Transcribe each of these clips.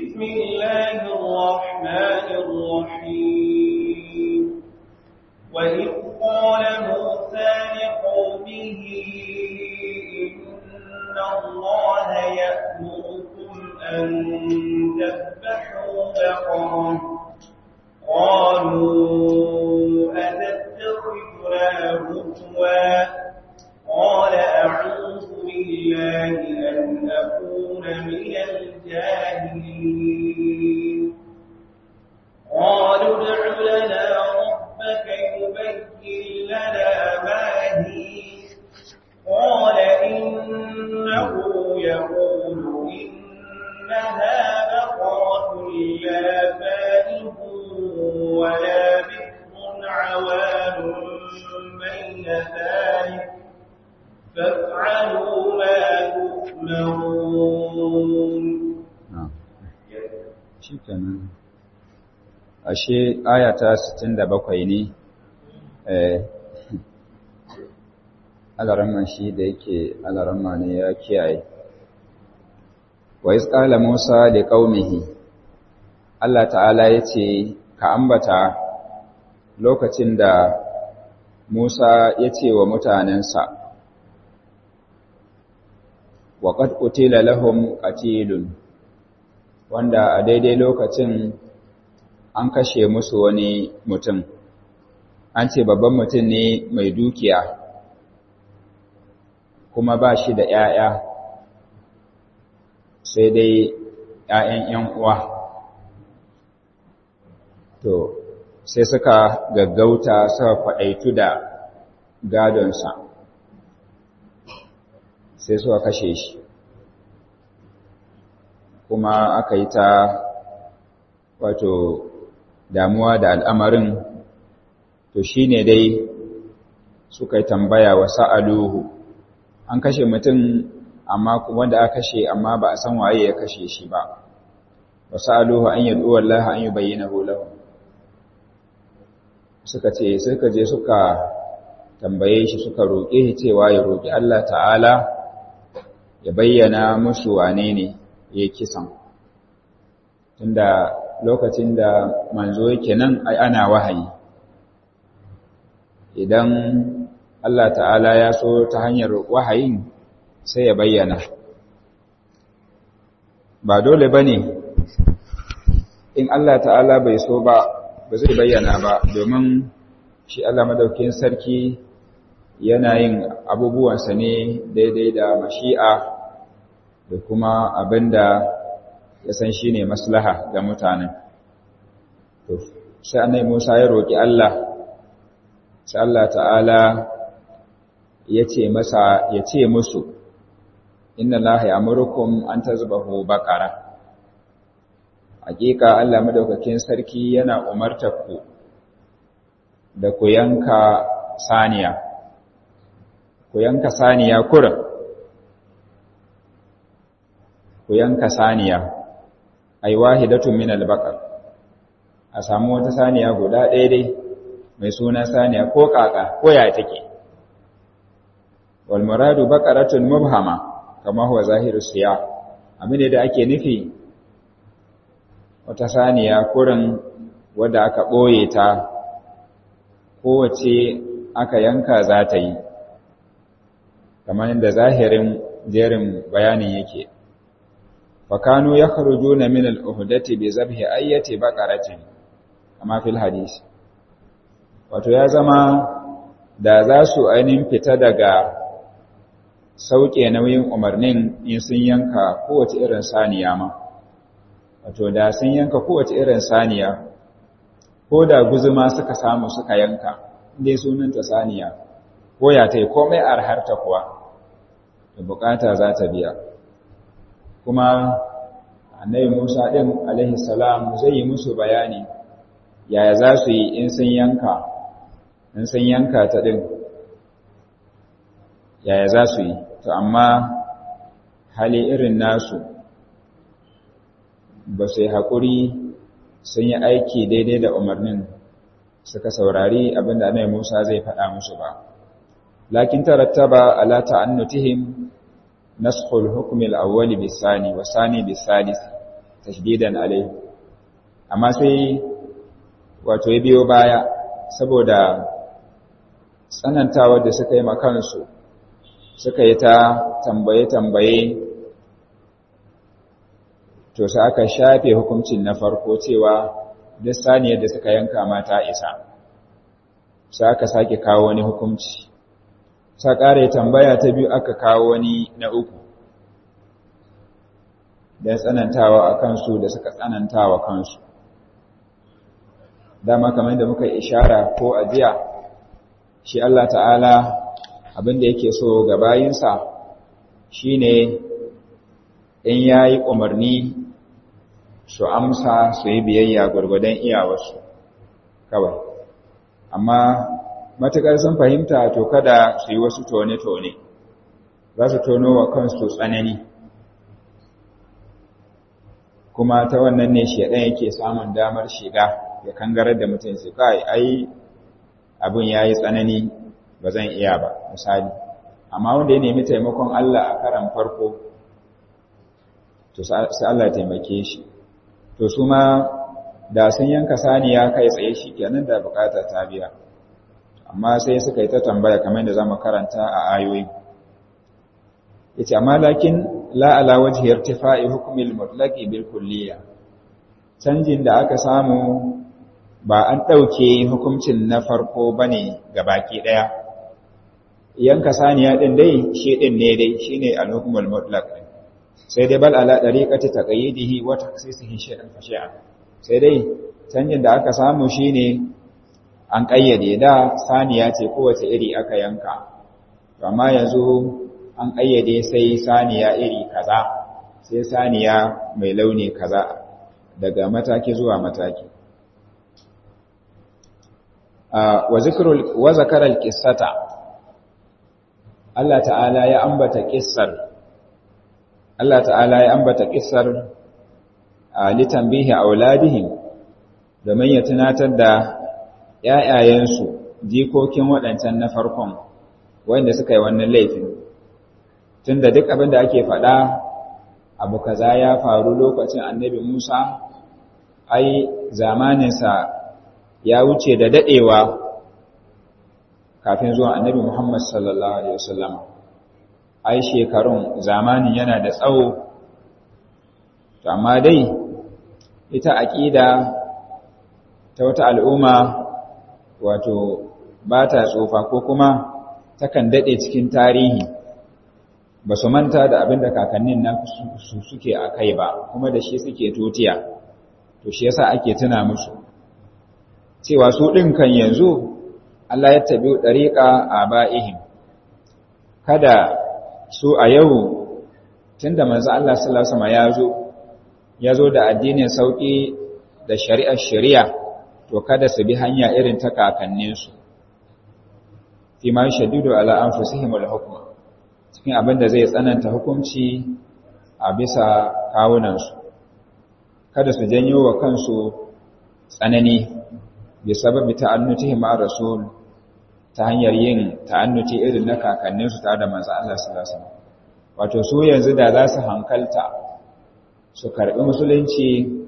بسم الله الرحمن الرحيم وإذ قال موسى لقومه إن الله يأمركم أن تذبحوا بقرة قالوا أتتخذنا هزوا قال أعوذ بالله أن أكون من الجاهلين قالوا ادع لنا ربك يبين لنا ما هي قال إنه يقول إنها بقرة لا فارغ ولا بكر عوان بين ذلك فافعلوا ما تؤمرون shi kenan ashe ayata 67 ne eh alaramman shi da yake alaramma ne ya kiyaye wa isqala musa li qaumihi Allah ta'ala yace ka ambata lokacin da Musa yace wa mutanensa wa qad qutila lahum qatilun wanda a daidai lokacin an kashe musu wani mutum an ce babban mutum ne mai dukiya kuma ba shi da ‘ya'ya sai dai ‘ya'yan ‘yan uwa to sai suka gaggauta suka kwaɗaitu da gadonsa sai suka kashe shi kuma aka yi ta wato damuwa da al'amarin to shi ne dai suka yi tambaya wa sa'aluhu an kashe mutum amma wanda aka kashe amma ba a san waye ya kashe shi ba wa sa'aluhu an yi duwar laha an yi bayyana hulahu suka ce suka je suka tambaye shi suka roƙe shi cewa ya roƙi Allah ta'ala ya bayyana musu wane ne ya kisan tunda lokacin da manzo yake nan ai ana wahayi idan Allah ta'ala ya so ta hanyar wahayin sai ya bayyana ba dole bane in Allah ta'ala bai so ba ba zai bayyana ba domin shi Allah madaukakin sarki yana yin abubuwansa ne daidai da mashi'a da kuma abinda ya san shi ne maslaha ga mutanen. To, sai annai Musa ya roƙi Allah, sai Allah ta'ala ya ce masa, ya ce musu, Inna Allah ya murkum an ta zuba hu baƙara. Hakika Allah madaukakin sarki yana umartar ku da ku yanka saniya, ku yanka saniya kurin. ku yanka saniya ai wahidatun min al-baqar a samu wata saniya guda ɗaya dai mai suna saniya ko kaka ko ya take wal muradu baqaratun mubhama kama huwa zahiru siya abin da ake nufi wata saniya kurin wadda aka ɓoye ta kowace aka yanka za ta yi kamar da zahirin jerin bayanin yake fakanu ya kharujuna min al-uhdati bi zabhi ayyati baqaratin kama fil hadis wato ya zama da za su ainihin fita daga sauke nauyin umarnin in sun yanka kowace irin saniya ma wato da sun yanka kowace irin saniya ko da guzuma suka samu suka yanka inda sunanta saniya ko ya tai komai arharta kuwa da bukata za ta biya kuma annabi Musa din alaihi salam zai yi musu bayani yaya za su yi in sun yanka in sun yanka ta din yaya za su yi to amma hali irin nasu ba su yi haƙuri sun yi aiki daidai da umarnin suka saurari abinda annabi Musa zai faɗa musu ba lakin tarattaba ala ta'annutihim naskhul hukm al-awwal bis-sani wa sani bis-salis tashdidan alai amma sai wato ya biyo baya saboda tsanantawa da suka yi makansu suka yi ta tambaye-tambaye to sai aka shafe hukuncin na farko cewa duk saniyar da suka yanka mata isa sai aka sake kawo wani hukunci sa ƙare tambaya ta biyu aka kawo wani na uku don tsanantawa a kansu da suka tsanantawa kansu dama kamar da muka ishara ko ajiya shi Allah ta'ala abinda yake so ga bayinsa shine in yayi umarni su amsa su yi biyayya gwargwadon iyawarsu kawai amma matukar sun fahimta to kada su yi wasu tone-tone za su tono wa kansu tsanani kuma ta wannan ne shedan yake samun damar shiga ya kangarar da mutum sai kai ai abin yayi tsanani ba zan iya ba misali amma wanda ya nemi taimakon Allah a karan farko to sai Allah ya taimake shi to su ma da sun yanka saniya kai tsaye shi kenan da bukata ta biya amma sai suka yi ta tambaya kamar da zamu karanta a ayoyi yace amma lakin la ala wajhi irtifa'i hukmi al-mutlaqi bil kulliyya canjin da aka samu ba an dauke hukuncin na farko bane baki daya yanka saniya din dai shi din ne dai shine al-hukm al-mutlaq sai dai bal ala dariqati taqayyidihi wa taksisihi shay'an fa shay'an sai dai canjin da aka samu shine an kayyade da saniya ce kowace iri aka yanka amma yanzu an ƙayyade sai saniya iri kaza sai saniya mai launi kaza daga mataki zuwa mataki wa zakarar ƙissata Allah ta'ala ya ambata ƙissar Allah ta'ala ya ambata ƙissar a litambihi auladihim domin ya tunatar da ‘ya'yayensu jikokin waɗancan na farkon wanda suka yi wannan laifin tunda duk abin da ake faɗa abu kaza ya faru lokacin annabi Musa ai zamaninsa ya wuce da daɗewa kafin zuwa annabi Muhammad sallallahu alaihi wasallam ai shekarun zamanin yana da tsawo to amma dai ita aqida ta wata al'umma wato ba ta tsofa ko kuma takan daɗe cikin tarihi ba su manta da abin da kakannin na su suke a kai ba kuma da shi suke tutiya to shi yasa ake tuna musu cewa su ɗin kan yanzu Allah ya tabi ɗariƙa a ba'ihim kada su a yau tun da manzo Allah sallallahu alaihi ya zo ya zo da addinin sauƙi da shari'ar shari'a to kada su bi hanya irin ta kakanninsu fi ma shaddidu ala anfusihim al-hukma cikin abin da zai tsananta hukunci a bisa kawunansu kada su janyo wa kansu tsanani bi sababi ta'annutihim ma rasul ta hanyar yin ta'annuti irin na kakanninsu tare da manzo Allah sallallahu alaihi wasallam wato su yanzu da za su hankalta su karbi musulunci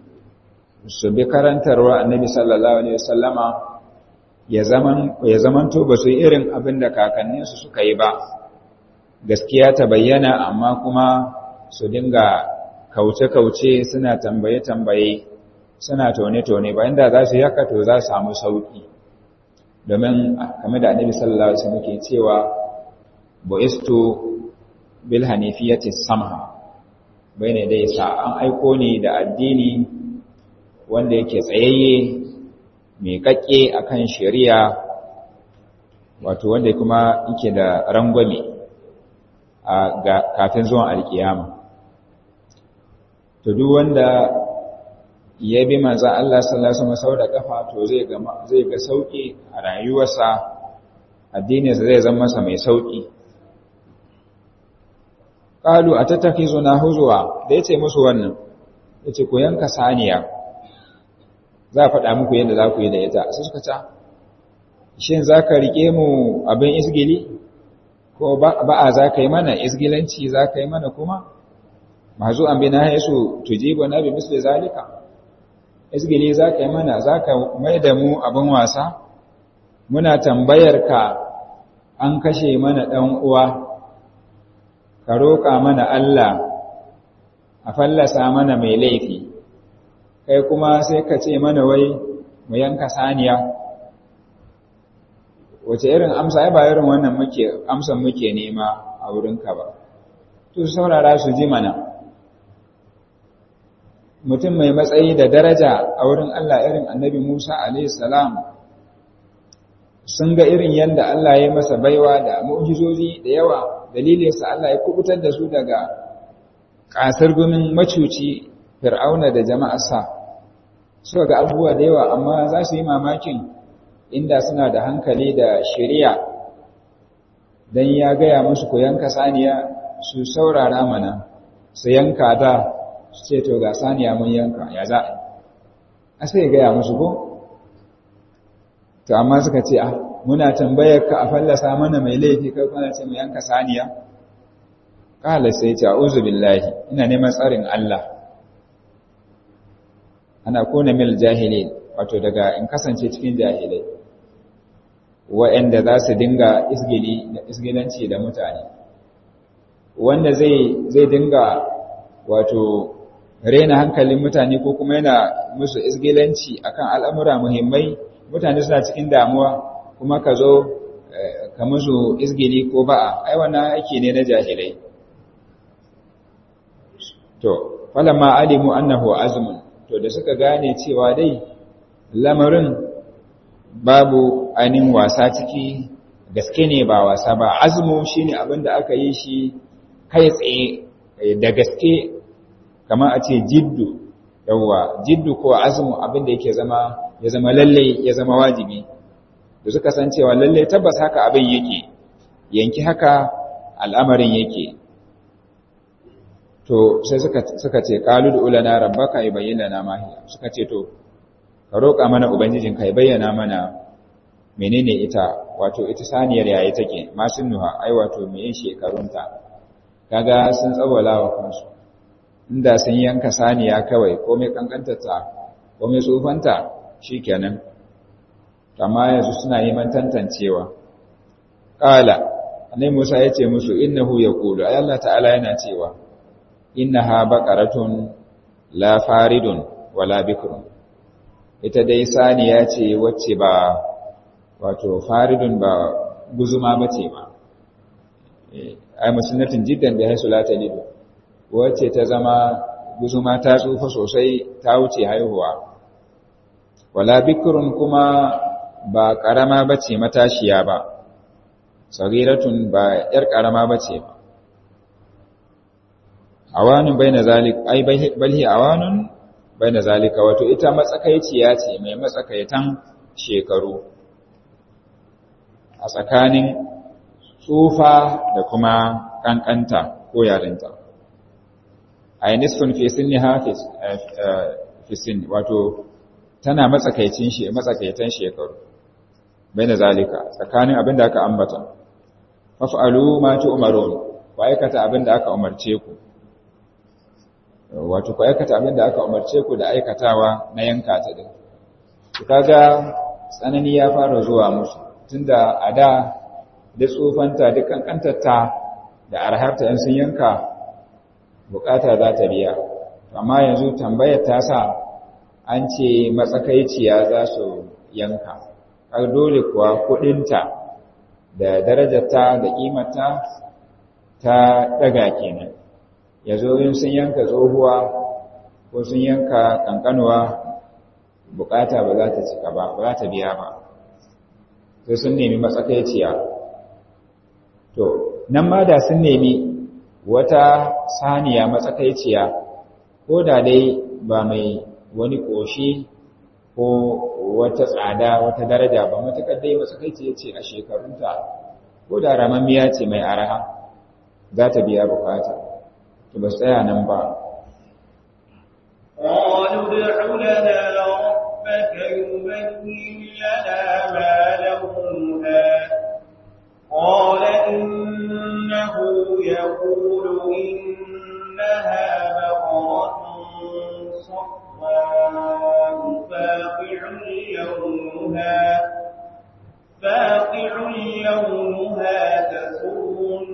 su bi karantarwa annabi sallallahu alaihi wasallama ya zaman ya zamanto ba su yi irin abin da kakanninsu suka yi ba gaskiya ta bayyana amma kuma su dinga kauce-kauce suna tambaye-tambaye suna tone-tone bayan da za su yaka to za su samu sauki domin kamar da annabi sallallahu alaihi wasallam ke cewa bu'istu bil hanifiyati samha bayne dai sa an aiko ni da addini wanda yake tsayayye mai kakke akan shari'a wato wanda kuma yake da rangwame ga kafin zuwan alkiyama to duk wanda ya bi manzo Allah sallallahu alaihi wasallam sau da kafa to zai ga zai ga sauki a rayuwarsa addininsa zai zama masa mai sauki qalu atatakizuna huzwa da yace musu wannan yace ku yanka saniya za faɗa muku yadda za ku yi da ita sai suka ce shin zaka rike mu abin isgili ko ba'a za ka yi mana isgilanci za ka yi mana kuma mazu an bina haisu tujibu na bi misli zalika izgili za ka yi mana za ka mai da mu abin wasa muna tambayar ka an kashe mana ɗan uwa ka roƙa mana Allah a fallasa mana mai laifi kai kuma sai ka ce mana wai mu yanka saniya wace irin amsa ai ba irin wannan muke amsan muke nema a wurinka ba to saurara su ji mana mutum mai matsayi da daraja a wurin Allah irin annabi Musa alaihi salam sun ga irin yadda Allah ya masa baiwa da mu'jizozi da yawa dalilinsa Allah ya kubutar da su daga ƙasar gumin macuci fir'auna da jama'arsa suka ga abubuwa da yawa amma za su yi mamakin inda suna da hankali da shari'a don ya gaya musu ku yanka saniya su saurara mana su yanka da su ce to ga saniya mun yanka ya za a sai gaya musu ko to amma suka ce ah muna tambayar ka a fallasa mana mai laifi kai kuna ce mu yanka saniya kala sai ce a'udhu billahi ina neman tsarin Allah ana kona mil jahilin wato daga in kasance cikin jahilai wa'anda za su dinga isgili da isgilanci da mutane wanda zai zai dinga wato rena hankalin mutane ko kuma yana musu isgilanci akan al'amura muhimmai mutane suna cikin damuwa kuma ka zo ka musu isgili ko ba'a ai wannan aiki ne na jahilai to falamma alimu annahu azmun to da suka gane cewa dai lamarin babu ainihin wasa ciki gaske ne ba wasa ba azmu shine abin da aka yi shi kai tsaye da gaske kamar a ce jiddu yawa jiddu ko azmu abin da yake zama ya zama lalle ya zama wajibi da suka san cewa lalle tabbas haka abin yake yanki haka al'amarin yake to sai suka suka ce qalu ulana rabbaka yubayyana lana ma hiya suka ce to ka roƙa mana ubangijin ka bayyana mana menene ita wato ita saniyar yayi take masun nuha ai wato me yin shekarunta kaga sun tsawala wa kansu inda sun yanka saniya kawai komai kankantarta komai tsufanta shikenan amma yanzu suna neman tantancewa qala annabi Musa ya ce musu innahu yaqulu ay Allah ta'ala yana cewa innaha baqaratun la faridun wala bikrun ita dai saniya ce wacce ba wato faridun ba guzuma bace ba ai musunnatin jiddan bi haisu la talidu wacce ta zama guzuma ta tsufa sosai ta wuce haihuwa wala bikrun kuma ba karama bace matashiya ba sagiratun ba yar karama bace ba awanun baina zalik ai balhi awanun baina zalika wato ita matsakaiciya ce mai matsakaitan shekaru a tsakanin tsufa da kuma kankanta ko yarinta ai nisfun fi sinni hafiz fi sinni wato tana matsakaicin shi matsakaitan shekaru baina zalika tsakanin abin da aka ambata faf'alu ma tu'marun ku aikata abin da aka umarce ku wato ku aikata abin da aka umarce ku da aikatawa na yanka ta din ku kaga tsanani ya fara zuwa musu tunda a da da tsofanta da kankantarta da arharta yan sun yanka bukata za ta biya amma yanzu tambayar ta sa an ce matsakaiciya za su yanka har dole kuwa kudinta da darajarta da kimarta ta daga kenan ya zo yin sun yanka tsohuwa ko sun yanka kankanuwa bukata ba za ta cika ba ba za ta biya ba sai sun nemi matsakaiciya to nan ma da sun nemi wata saniya matsakaiciya ko da dai ba mai wani ƙoshi ko wata tsada wata daraja ba matuƙar dai matsakaiciya ce a shekarunta ko da ramammiya ce mai araha za ta biya bukata to ba tsaya nan ba قالوا ادع لنا ربك يبين لنا ما لونها قال إنه يقول إنها صفراء فاقع لونها فاقع لونها تسر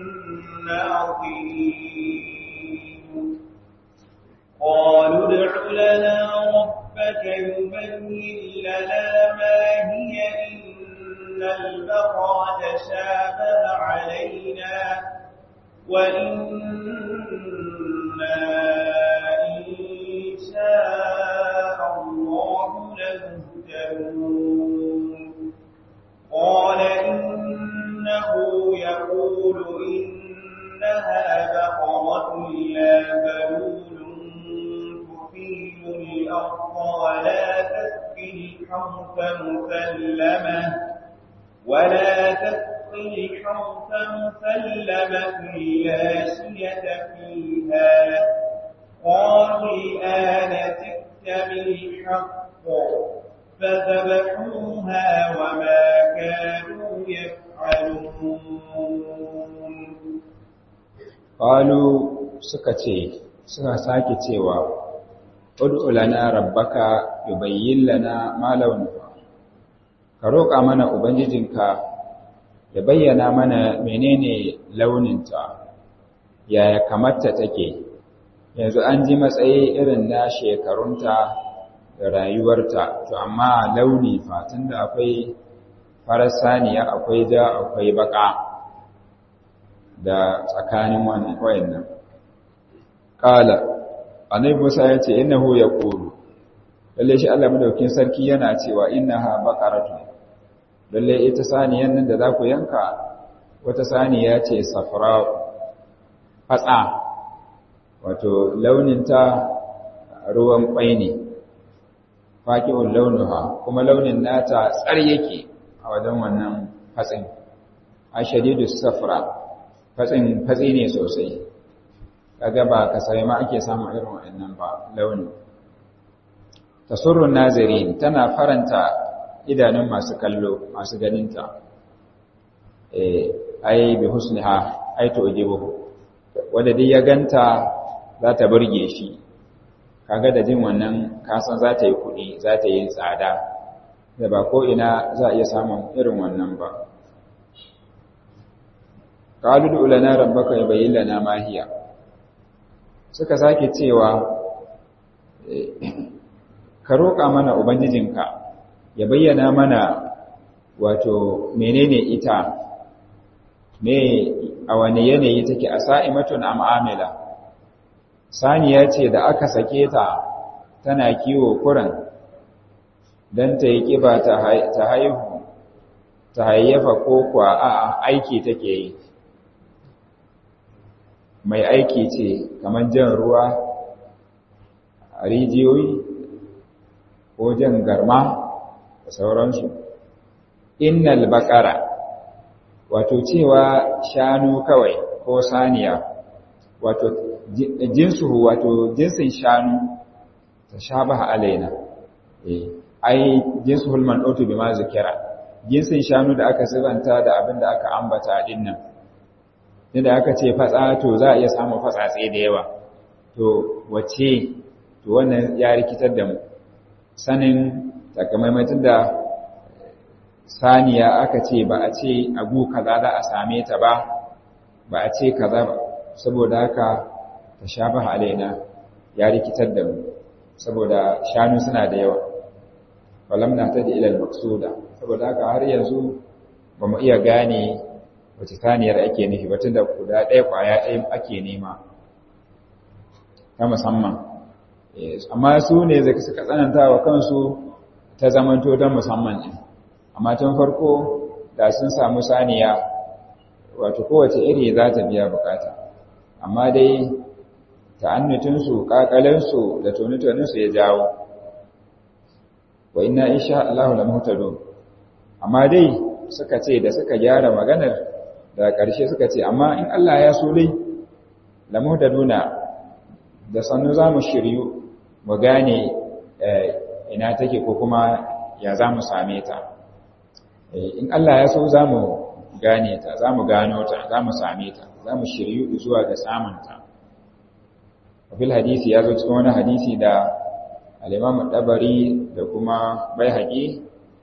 الناظرين قالوا ادع لنا ربك يبين لنا ما هي إن البقرة شابه علينا وإنا إن شاء الله لمهتدون قال إنه يقول إنها بقرة لا ذلول تثير الأرض ولا تسقي الحرث مسلمة ولا تسقي الحرث مسلمة لا شية فيها قالوا الآن جئت بالحق فذبحوها وما كانوا يفعلون qalu suka ce suka sake cewa ud'u lana rabbaka yubayyin lana ma launuha ka roƙa mana ubangijinka ya bayyana mana menene launinta yaya kamarta take yanzu an ji matsayi irin na shekarunta da rayuwarta to amma launi fa tunda akwai farar saniya akwai ja akwai baka da tsakanin wannan wayannan qala annabi Musa ya ce innahu yaqulu lalle shi Allah madaukin sarki yana cewa innaha baqaratu lalle ita saniyan nan da za ku yanka wata saniya ce safra fatsa wato launinta ruwan kwai ne faqi'ul launuha kuma launin nata tsar yake a wajen wannan fatsin ashadidu safra fatsin fatsi ne sosai kaga ba kasai ma ake samun irin wannan ba launi tasurrun nazirin tana faranta idanun masu kallo masu ganinta eh ai bi husniha ai to ujibu wanda dai ya ganta za ta burge shi kaga da jin wannan kasan za ta yi kuɗi za ta yi tsada da ba ko ina za a iya samun irin wannan ba qalu du lana rabbaka yubayyin lana ma hiya suka sake cewa ka roƙa mana ubangijinka ya bayyana mana wato menene ita me a wani yanayi take a sa'imatun am'amila saniya ce da aka sake ta tana kiwo kuran don ta yi ƙiba ta haihu ta hayyafa ko kuwa a aiki take yi mai aiki ce kamar jan ruwa a rijiyoyi ko jan garma da sauransu innal baqara wato cewa shanu kawai ko saniya wato jinsu wato jinsin shanu ta shabaha alaina eh ai jinsul man'utu bima zikira jinsin shanu da aka sibanta da abin da aka ambata din nan inda aka ce fatsa to za a iya samun fatsatse da yawa to wace to wannan ya rikitar da mu sanin takamaimatin da saniya aka ce ba a ce abu kaza za a same ta ba ba a ce kaza ba saboda haka ta shabaha alaina ya rikitar da mu saboda shanu suna da yawa walam na ta da ilal maksuda saboda haka har yanzu ba mu iya gane wace saniyar ake nufi ba tunda guda ɗaya kwaya ɗaya ake nema ta musamman amma su ne zai suka tsananta wa kansu ta zamanto ta musamman ɗin amma tun farko da sun samu saniya wato kowace iri za ta biya bukata amma dai ta'annutinsu ƙaƙalensu da tuni-tuninsu ya jawo wa inna insha Allah la muhtadun amma dai suka ce da suka gyara maganar da ƙarshe suka ce amma in Allah ya so dai la muhtaduna da sannu za mu shiryu mu gane ina take ko kuma ya za mu same ta in Allah ya so za mu gane ta za mu gano ta za mu same ta za mu shiryu zuwa ga samunta fil hadisi ya zo cikin wani hadisi da al-imam dabari da kuma baihaqi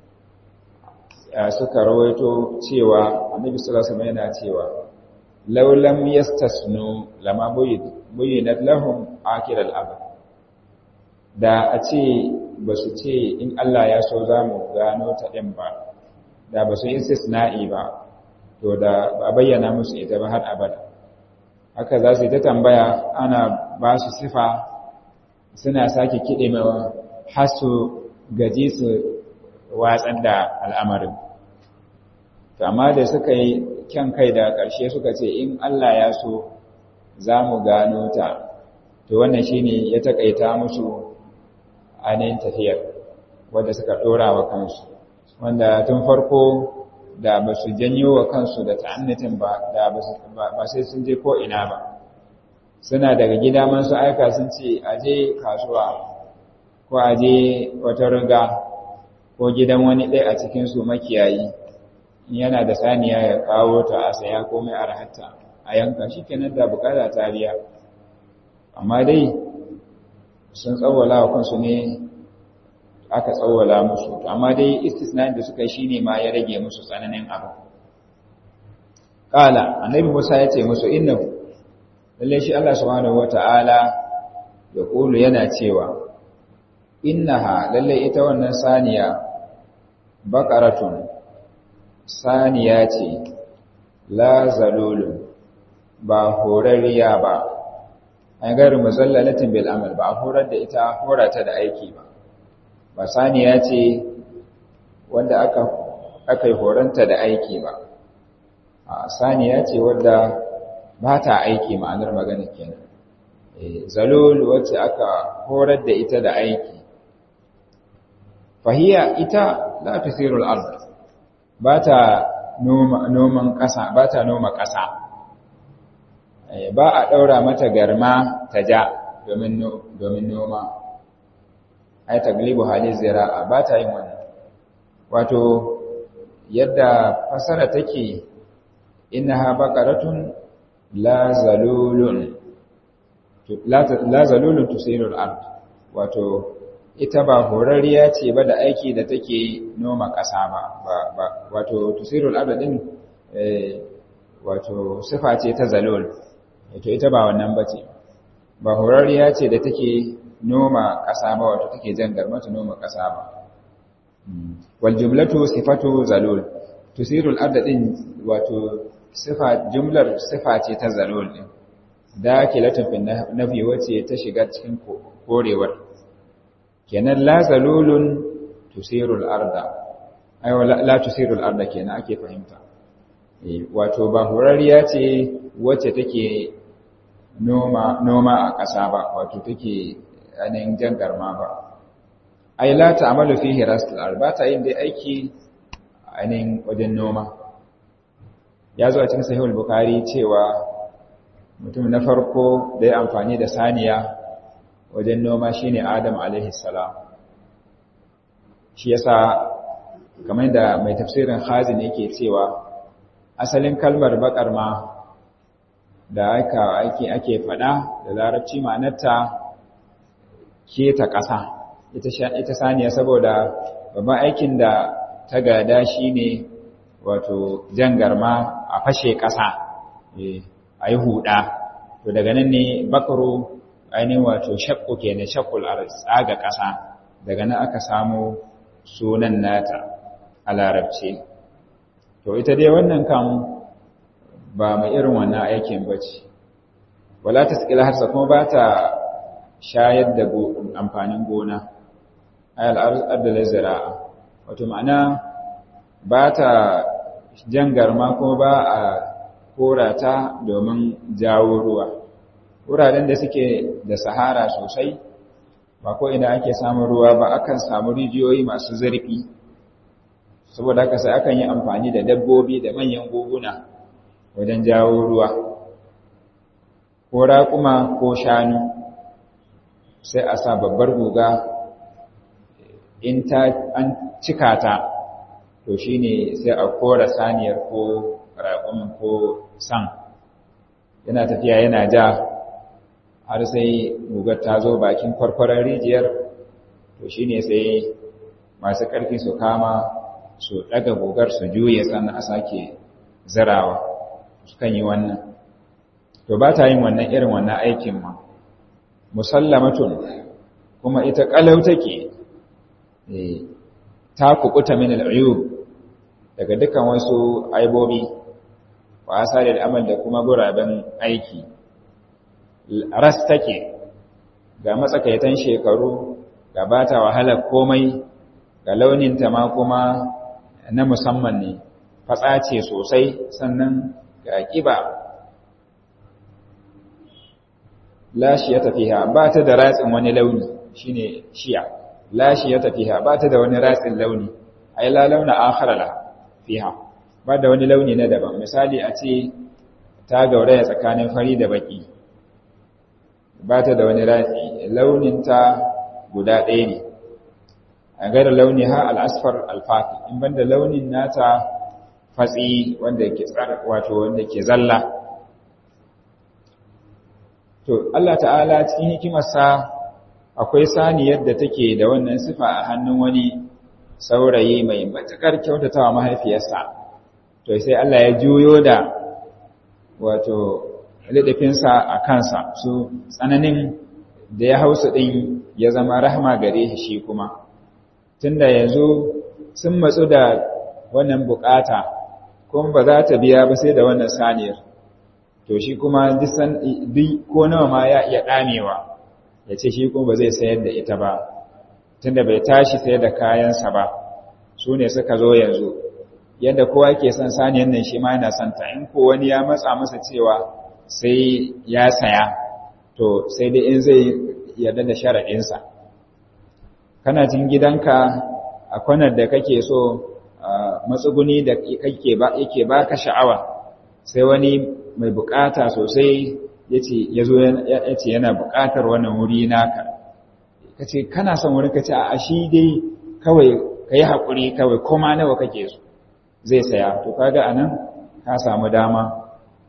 suka rawaito cewa annabi sallallahu alaihi wasallam yana cewa law lam yastasnu lama buyyinat lahum akil al-abad da a ce ba su ce in Allah ya so za mu gano ta ɗin ba da ba su yi istisna'i ba to da ba bayyana musu ita ba har abada haka za su yi ta tambaya ana ba su sifa suna sake kiɗe mawa har su gaji su watsar da al'amarin amma da suka yi kyan kai da ƙarshe suka ce in Allah ya so za mu gano ta to wannan shine ya taƙaita musu ainihin tafiyar wadda suka ɗora wa kansu wanda tun farko da ba su janyo wa kansu da ta'annitin ba da ba sai sun je ko ina ba suna daga gida man su aika sun ce aje kasuwa ko aje wata riga ko gidan wani ɗaya a cikinsu makiyayi yana da saniya ya kawo ta a saya komai a rahatta a yanka shi kenan da bukata tariya amma dai sun tsawwala wa kansu ne aka tsawwala musu amma dai istisna'in da suka yi shine ma ya rage musu tsananin abu qala annabi Musa ya ce musu innahu lalle shi Allah subhanahu wata'ala ya kulu yana cewa innaha lalle ita wannan saniya baqaratun saniya ce la zalulun ba horariya ba an gari muzallalatin bil amal ba a horar da ita horata da aiki ba ba saniya ce wanda aka aka yi horanta da aiki ba a saniya ce wanda ba ta aiki ma'anar magana kenan zalul wacce aka horar da ita da aiki fahiya ita la tusirul ard ba ta noman ƙasa ba ta noma ƙasa ba a ɗaura mata garma ta ja domin noma ai taglibu hali zira'a ba ta yin wannan wato yadda fasara take innaha baqaratun la zalulun la zalulun tusirul ard wato ita ba horariya ce ba da aiki da take noma ƙasa ba wato tusirul ard din wato sifa ce ta zalul to ita ba wannan bace ba horariya ce da take noma ƙasa ba wato take jan garmata noma ƙasa ba wal jumlatu sifatu zalul tusirul ard din wato sifa jumlar sifa ce ta zalul din dakilatun fi nafi wace ta shiga cikin korewar kenan la zalulun tusirul arda ayo la tusirul arda kenan ake fahimta wato ba horariya ce wacce take noma noma a ƙasa ba wato take ainihin jan garma ba ai la ta'malu fihi rasul arba ta yin dai aiki ainihin wajen noma ya zo a cikin sahihul bukhari cewa mutum na farko da ya amfani da saniya wajen noma shine adam alaihi salam shi yasa kamar da mai tafsirin khazin yake cewa asalin kalmar bakar ma da aka ake ake fada da larabci ma'anarta keta ƙasa ita saniya saboda babban aikin da ta gada shine wato jan garma a fashe ƙasa a yi huɗa to daga nan ne bakaru ainihin wato shakku ke na shakkul a tsaga ƙasa daga nan aka samu sunan nata a larabci to ita dai wannan kan ba mai irin wannan aikin ba ce wala ta sikila harsa kuma ba ta shayar da amfanin gona ayal ardala zira'a wato ma'ana ba ta jan garma kuma ba a korata domin jawo ruwa wuraren da suke da sahara sosai ba ko ina ake samun ruwa ba akan samu rijiyoyi masu zurfi saboda haka sai akan yi amfani da dabbobi da manyan guguna wajen jawo ruwa ko raƙuma ko shanu sai a sa babbar guga in ta an cika ta to shine sai a kora saniyar ko raƙumin ko san yana tafiya yana ja har sai gugar ta zo bakin kwarkwaron rijiyar to shine sai masu ƙarfi su kama su ɗaga gogar su juye sannan a sake zarawa sukan yi wannan to ba ta yin wannan irin wannan aikin ma musallamatun kuma ita ƙalau take ta kukuta min al'uyub daga dukkan wasu aibobi wa asali amal da kuma guraben aiki ras take ga matsakaitan shekaru ga ba ta wahalar komai ga launinta ma kuma na musamman ne fatsa ce sosai sannan ga ƙiba lashi ya tafiya ba ta da ratsin wani launi shine shiya lashi ya tafiya ba ta da wani ratsin launi ai la launa akharala fiha ba da wani launi na daban misali a ce ta gauraya tsakanin fari da baki ba ta da wani ratsi launin ta guda ɗaya ne a gara launi ha al'asfar alfafi in banda launin nata fatsi wanda ke tsara wato wanda ke zalla to Allah ta'ala cikin hikimarsa akwai saniyar da take da wannan sifa a hannun wani saurayi mai matakar kyautatawa mahaifiyarsa to sai Allah ya juyo da wato lidafinsa a kansa su tsananin da ya hausa ɗin ya zama rahama gare shi shi kuma tunda yanzu sun matsu da wannan bukata kuma ba za ta biya ba sai da wannan saniyar to shi kuma duk ko nawa ma ya iya ɗamewa ya ce shi kuma ba zai sayar da ita ba tunda bai tashi sayar da kayansa ba su ne suka zo yanzu yadda kowa ke son saniyar nan shi ma yana son ta in ko wani ya matsa masa cewa sai ya saya to sai dai in zai yarda da sharaɗinsa kana jin gidanka a kwanar da kake so matsuguni da yake ba ka sha'awa sai wani mai bukata sosai ya zo ya ce yana bukatar wannan wuri naka ka ce kana son wurin ka ce a shi dai kawai ka yi haƙuri kawai koma nawa kake so zai saya to kaga a nan ka samu dama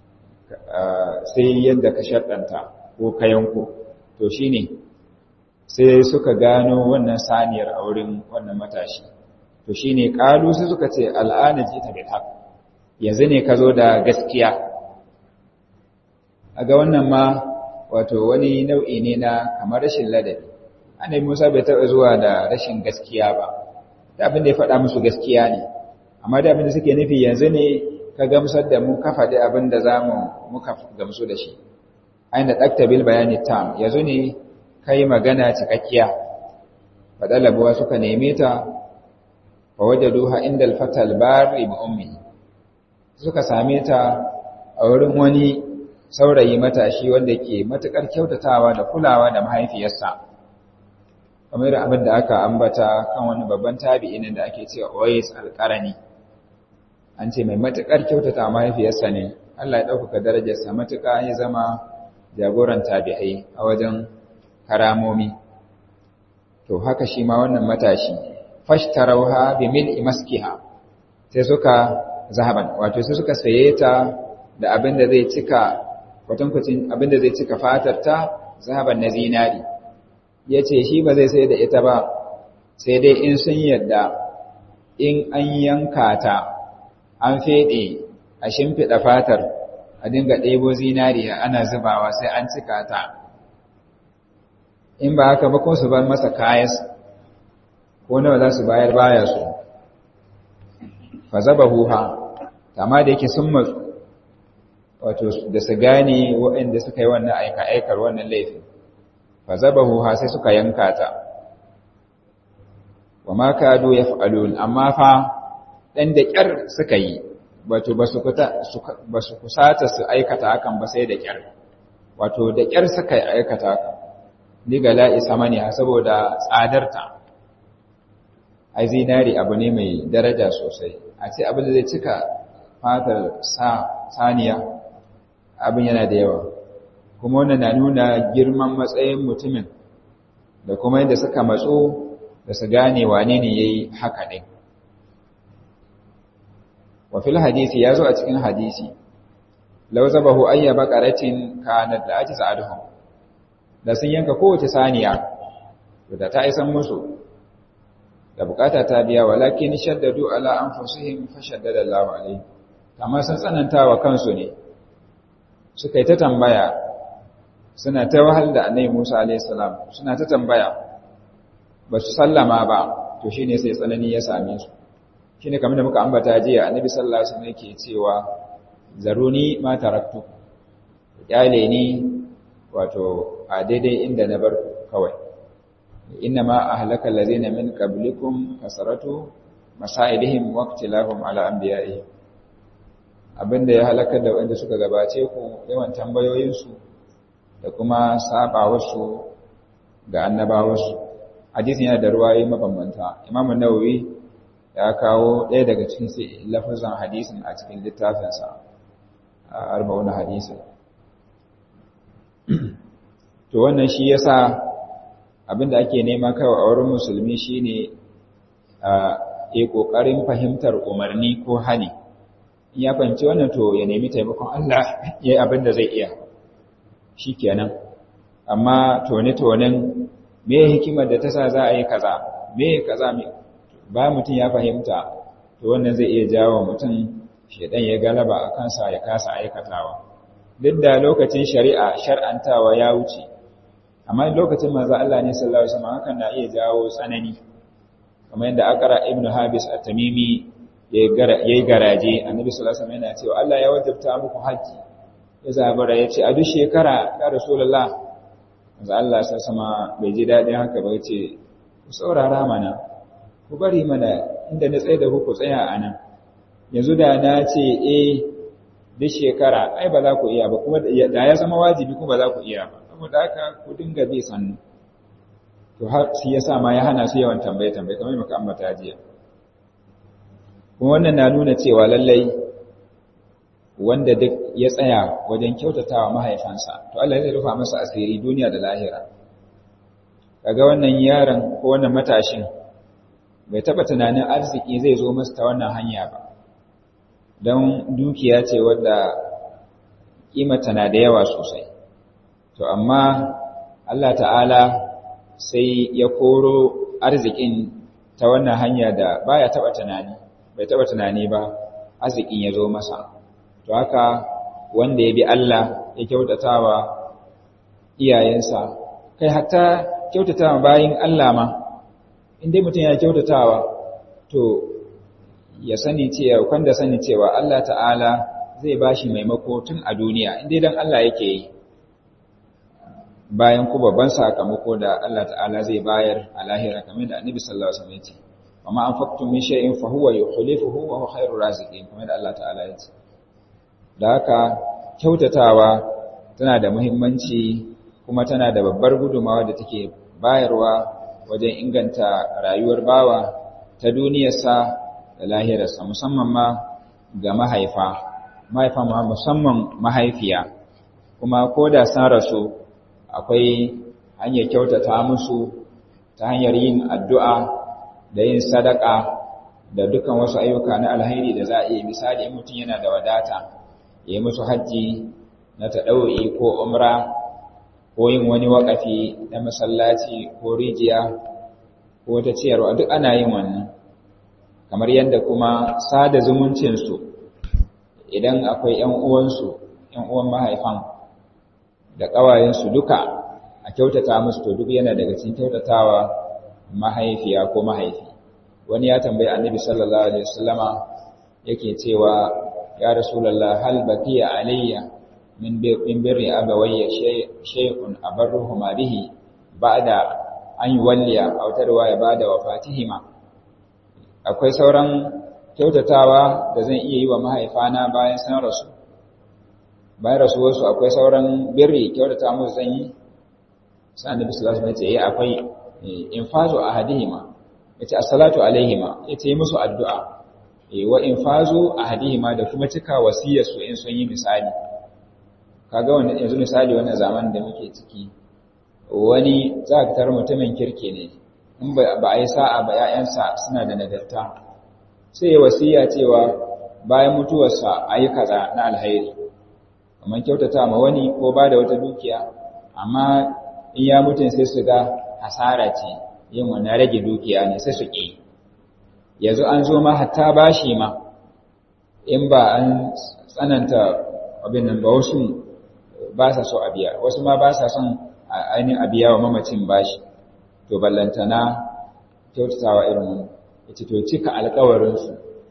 sai yadda ka shaɗanta ko ka yanko to shi ne sai suka gano wannan saniyar a wurin wannan matashi to shi ne ƙalu sai suka ce al'ana ji ta bil yanzu ne ka zo da gaskiya a ga wannan ma wato wani nau'i ne na kamar rashin ladabi annabi Musa bai taɓa zuwa da rashin gaskiya ba da abin da ya faɗa musu gaskiya ne amma da abin da suke nufi yanzu ne ka gamsar da mu ka faɗi abin da za mu muka gamsu da shi aina ɗakta bil bayani tam yanzu ne ka yi magana cikakkiya faɗalabuwa suka neme ta wa wajaduha inda alfatal bari bi ummi suka same ta a wurin wani saurayi matashi wanda ke matukar kyautatawa da kulawa da mahaifiyarsa kamar abin da aka ambata kan wani babban tabi'in da ake cewa Uwais al-Qarani an ce mai matukar kyautata mahaifiyarsa ne Allah ya dauka darajarsa matuka ya zama jagoran tabi'ai a wajen karamomi to haka shi ma wannan matashi fashtarauha bi mil'i maskiha sai suka zahaban wato sai suka saye ta da abin da zai cika kwatankwacin abin da zai cika fatar ta zahaban na zinari ya ce shi ba zai sai da ita ba sai dai in sun yadda in an yanka ta an feɗe a shimfiɗa fatar a dinga ɗebo zinariya ana zubawa sai an cika ta in ba haka ba ko su bar masa kayan ko nawa za su bayar baya su fa zaba huha amma da yake sun matsu wato da su gane waɗanda suka yi wannan aika-aikar wannan laifin fa zabahu ha sai suka yanka ta wa ma kadu yaf'alun amma fa dan da kyar suka yi wato basu kuta basu kusata su aikata hakan ba sai da kyar wato da kyar suka aikata hakan ni ga la'i samani ha saboda tsadarta ai zinari abu ne mai daraja sosai a ce abin da zai cika fatar sa saniya abin yana da yawa kuma wannan na nuna girman matsayin mutumin da kuma yadda suka matso da su gane wane ne ya yi haka ɗin. wafil hadisi ya zo a cikin hadisi lau zabahu ayya bakaratin kanat da ake sa'aduhun da sun yanka kowace saniya da ta isan musu da bukata ta biya walakin shaddadu ala anfusihim fa shaddada Allahu alaihi amma sun tsananta wa kansu ne suka yi ta tambaya suna ta wahal da annabi Musa alaihi salam suna ta tambaya ba su sallama ba to shine sai tsanani ya same su shine kamar da muka ambata jiya annabi sallallahu alaihi wasallam yake cewa zaruni ma taraktu yale ni wato a daidai inda na bar kawai inna ma ahlaka allazina min qablikum kasaratu masailihim waqtilahum ala anbiya'ihim abinda ya halaka da wanda suka gabace ku yawan tambayoyinsu da kuma sabawarsu ga annabawarsu hadisin yana da ruwaye mabambanta imamu nawawi ya kawo ɗaya daga cikin lafazan hadisin a cikin littafinsa a arba'una hadisin to wannan shi yasa abinda ake nema kawai a wurin musulmi shine a yi kokarin fahimtar umarni ko hani in ya fahimci wannan to ya nemi taimakon Allah ya yi abinda zai iya shikenan amma tone-tonen me hikimar da ta sa za a yi kaza me kaza me ba mutum ya fahimta to wannan zai iya jawo mutum shedan ya galaba a kansa ya kasa aikatawa duk da lokacin shari'a shar'antawa ya wuce amma lokacin manzo Allah ne sallallahu alaihi wasallam hakan na iya jawo tsanani kamar yadda akara ibn habis at-tamimi yayi garaje annabi sallallahu alaihi wasallam yana cewa Allah ya wajabta muku haji ya zabara yace a duk shekara ya rasulullah manzo Allah sai sama bai ji dadin haka ba yace ku saurara mana ku bari mana inda na tsaye da ku tsaya anan yanzu da na ce eh duk shekara ai ba za ku iya ba kuma da ya zama wajibi kuma ba za ku iya ba saboda haka ku dinga bi sannu to har shi yasa ma ya hana su yawan tambaye tambaye kamar muka ambata jiya kuma wannan na nuna cewa lallai wanda duk ya tsaya wajen kyautatawa mahaifansa to Allah zai rufa masa asiri duniya da lahira kaga wannan yaron ko wannan matashin bai taba tunanin arziki zai zo masa ta wannan hanya ba don dukiya ce wadda kimata na da yawa sosai to amma Allah ta'ala sai ya koro arzikin ta wannan hanya da baya taba tunani bai taba tunani ba arzikin ya zo masa to haka wanda ya bi Allah ya kyautatawa iyayensa kai hatta kyautatawa bayin Allah ma indai mutum ya kyautatawa to ya sani cewa kwanda sani cewa Allah ta'ala zai bashi maimako tun a duniya indai dan Allah yake yi bayan ku babban sakamako da Allah ta'ala zai bayar a lahira kamar da Annabi sallallahu alaihi wasallam ya ce amma anfaqtum min shay'in fa huwa yukhlifuhu wa huwa khairur raziqin kamar da Allah ta'ala ya ce da haka kyautatawa tana da muhimmanci kuma tana da babbar gudumawa da take bayarwa wajen inganta rayuwar bawa ta duniyarsa da lahirarsa musamman ma ga mahaifa mahaifa ma musamman mahaifiya kuma ko da san rasu akwai hanyar kyautata musu ta hanyar yin addu'a da yin sadaka da dukkan wasu ayyuka na alhairi da za a yi misali mutum yana da wadata ya yi musu hajji na taɗau'i ko umra ko yin wani waƙafi na masallaci ko rijiya ko ta ciyarwa duk ana yin wannan kamar yadda kuma sada zumuncinsu idan akwai ‘yan uwansu ‘yan uwan mahaifan da ƙawayensu duka a kyautata musu to duk yana daga cikin kyautatawa mahaifiya ko mahaifi wani ya tambayi annabi sallallahu alaihi wasallama yake cewa ya rasulullah hal baqiya alayya min min birri abawayya shay'un abarruhuma bihi ba'da an yuwalliya aw tarwa ya bada wafatihima akwai sauran kyautatawa da zan iya yi wa mahaifana bayan san rasu bayan rasuwarsu akwai sauran birri kyautata musu zan yi sai annabi sallallahu alaihi wasallam ya ce akwai infazu ahadihima yace as-salatu alaihima yace musu addu'a wa infazu ahadihima da kuma cika wasiyar su in sun yi misali kaga wannan yanzu misali wannan zamanin da muke ciki wani za ka tar mutumin kirke ne in ba a yi sa'a ba ‘ya'yansa suna da nagarta sai ya wasiya cewa bayan mutuwarsa a yi kaza na alhairi kamar kyautata ma wani ko ba da wata dukiya amma in ya mutun sai su ga asara ce yin wannan rage dukiya ne sai su ƙi yanzu an zo ma hatta bashi ma in ba an tsananta abin nan ba wasu ba sa so a biya wasu ma ba sa son ainihin a biya wa mamacin bashi to ballantana kyautatawa irin wani ita to cika alkawarinsu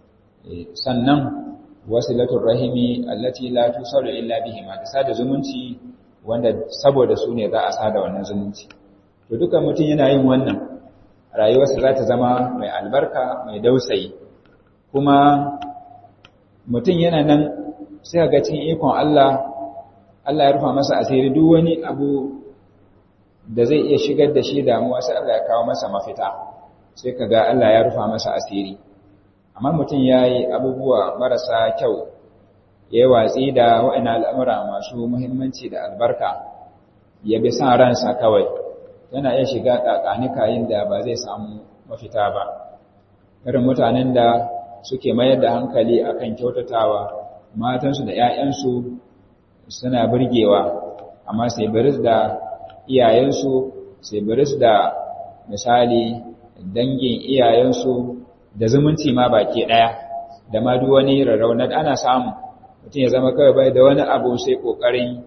sannan wasilatul rahimi allati la tusalu illa bihi ma da sada zumunci wanda saboda su ne za a sada wannan zumunci to duka mutum yana yin wannan rayuwarsa za ta zama mai albarka mai dausayi kuma mutum yana nan sai ga cikin ikon Allah Allah ya rufa masa asiri duk wani abu da zai iya shigar da shi damuwa sai Allah ya kawo masa mafita sai ka ga Allah ya rufa masa asiri amma mutum ya yi abubuwa marasa kyau ya yi watsi da wa'ina al'amura masu muhimmanci da albarka ya bi san ransa kawai yana iya shiga ƙaƙanikayin da ba zai samu mafita ba irin mutanen da suke mayar da hankali akan kyautatawa matansu da ‘ya'yansu suna birgewa amma sai biris da iyayensu sai biris da misali dangin iyayensu da zumunci ma baki ɗaya da ma duk wani rarraunar ana samu mutum ya zama kawai bai da wani abu sai ƙoƙarin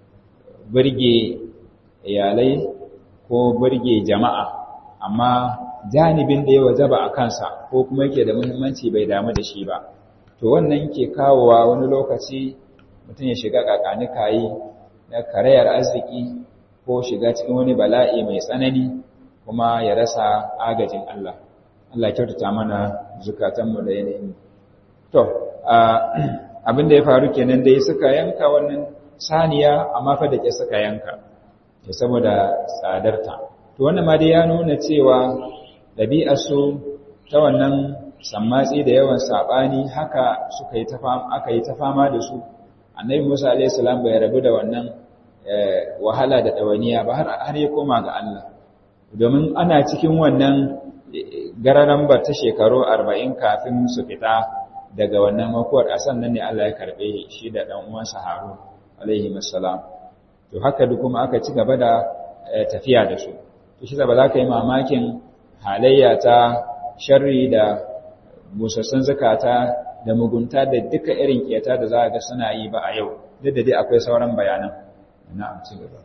birge iyalai ko birge jama'a amma janibin da ya wajaba a kansa ko kuma yake da muhimmanci bai damu da shi ba to wannan ke kawowa wani lokaci mutum ya shiga kakanikayi na karayar arziki ko shiga cikin wani bala'i mai tsanani kuma ya rasa agajin Allah Allah kyautata mana zukatanmu da yanayin to abin da ya faru kenan dai suka yanka wannan saniya amma fa da ke suka yanka saboda tsadarta to wannan ma dai ya nuna cewa ɗabi'arsu ta wannan sammatsi da yawan saɓani haka suka yi ta aka yi ta fama da su annabi musa alayhi salam bai rabu da wannan wahala da ɗawaniya ba har ya koma ga Allah domin ana cikin wannan gararan ba ta shekaru arba'in kafin su fita daga wannan makuwar a sannan ne Allah ya karɓe shi da ɗan uwansa Harun alaihi salam to haka duk kuma aka ci gaba da tafiya da su to shi ba za ka yi mamakin halayya ta sharri da busassun zakata da mugunta da duka irin kiyata da za ga suna yi ba a yau duk da dai akwai sauran bayanan na'am ci gaba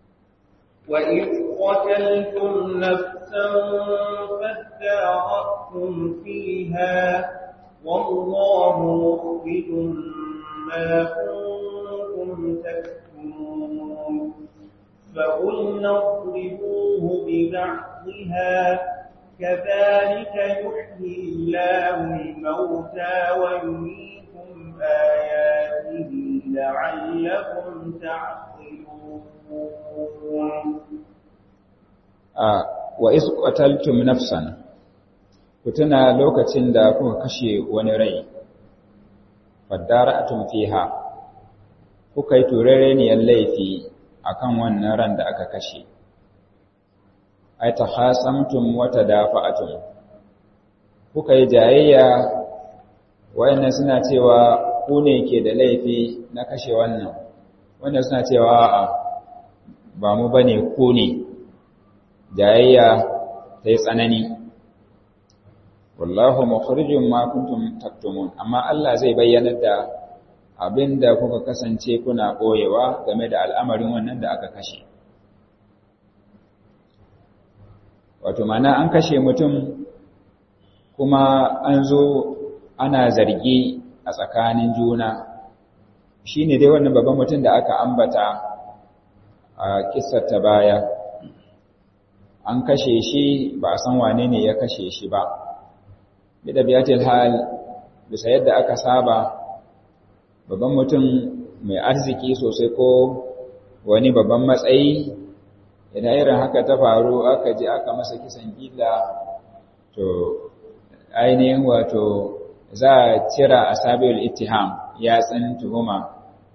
وإذ قتلتم نفسا فادارأتم فيها والله مخرج ما كنتم تكتمون فقلنا اضربوه ببعضها كذلك يحيي الله الموتى ويريكم آياته لعلكم تعقلون wa iz qataltum nafsan kutuna lokacin da kuka kashe wani rai fadara'atum fiha kuka yi turereniyar laifi akan wannan ran da aka kashe ai takhasamtum wa tadafa'atum kuka yi jayayya wayannan suna cewa ku ne ke da laifi na kashe wannan wannan suna cewa a'a ba mu bane ku ne jayayya ta yi tsanani wallahu mukhrijum ma kuntum taktumun amma Allah zai bayyana da abinda kuka kasance kuna boyewa game da al'amarin wannan da aka kashe wato mana an kashe mutum kuma an zo ana zargi a tsakanin juna shine dai wannan babban mutum da aka ambata a kissar ta baya an kashe shi ba a san wane ne ya kashe shi ba bida biyatil hal bisa yadda aka saba babban mutum mai arziki sosai ko wani babban matsayi idan irin haka ta faru aka je aka masa kisan gilla to ainihin wato za a cira a sabiyar ittiham ya tsin tuhuma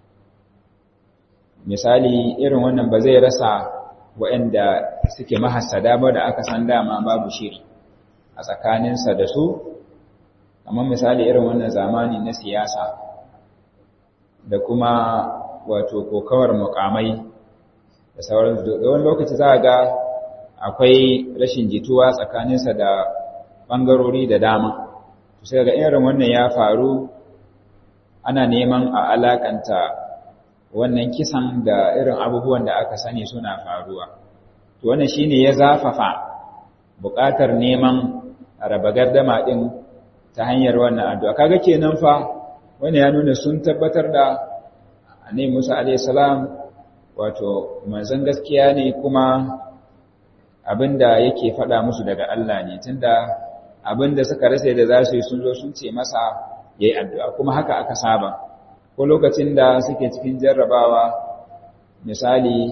misali irin wannan ba zai rasa waɗanda suke mahassada ba da aka san dama babu shiri a tsakaninsa da su amma misali irin wannan zamani na siyasa da kuma wato kokawar mukamai da sauran da wani lokaci za a ga akwai rashin jituwa tsakaninsa da ɓangarori da dama sai ga irin wannan ya faru ana neman a alakanta wannan kisan da irin abubuwan da aka sani suna faruwa to wannan shine ya zafafa buƙatar neman raba gardama din ta hanyar wannan addu'a kaga kenan fa wannan ya nuna sun tabbatar da annabi Musa alayhi salam wato manzon gaskiya ne kuma abinda yake faɗa musu daga Allah ne tunda abinda suka rasa da za su yi sun zo sun ce masa yayi addu'a kuma haka aka saba ko lokacin da suke cikin jarrabawa misali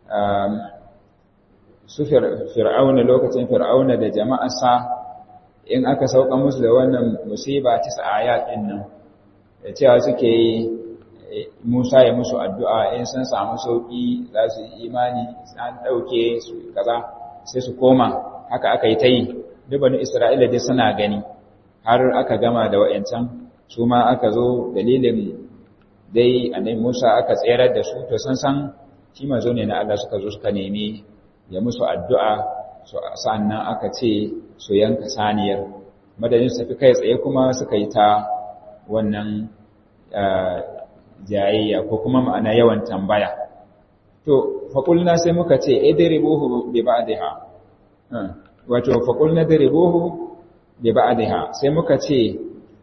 su fir'auna lokacin fir'auna da jama'arsa in aka sauka musu da wannan musiba ta ayat din nan da cewa suke Musa ya musu addu'a in sun samu sauki za su yi imani an dauke su kaza sai su koma haka aka yi ta yi dubanu Isra'ila dai suna gani har aka gama da wa'yancan su ma aka zo dalilin dai annabi Musa aka tserar da su to sun san shi manzo ne na Allah suka zo suka nemi ya musu addu'a sannan aka ce su yanka saniyar madadin su tafi kai tsaye kuma suka yi ta wannan jayayya ko kuma ma'ana yawan tambaya to faƙulna sai muka ce idribuhu bi ba'dha wato faƙulna idribuhu bi ba'dha sai muka ce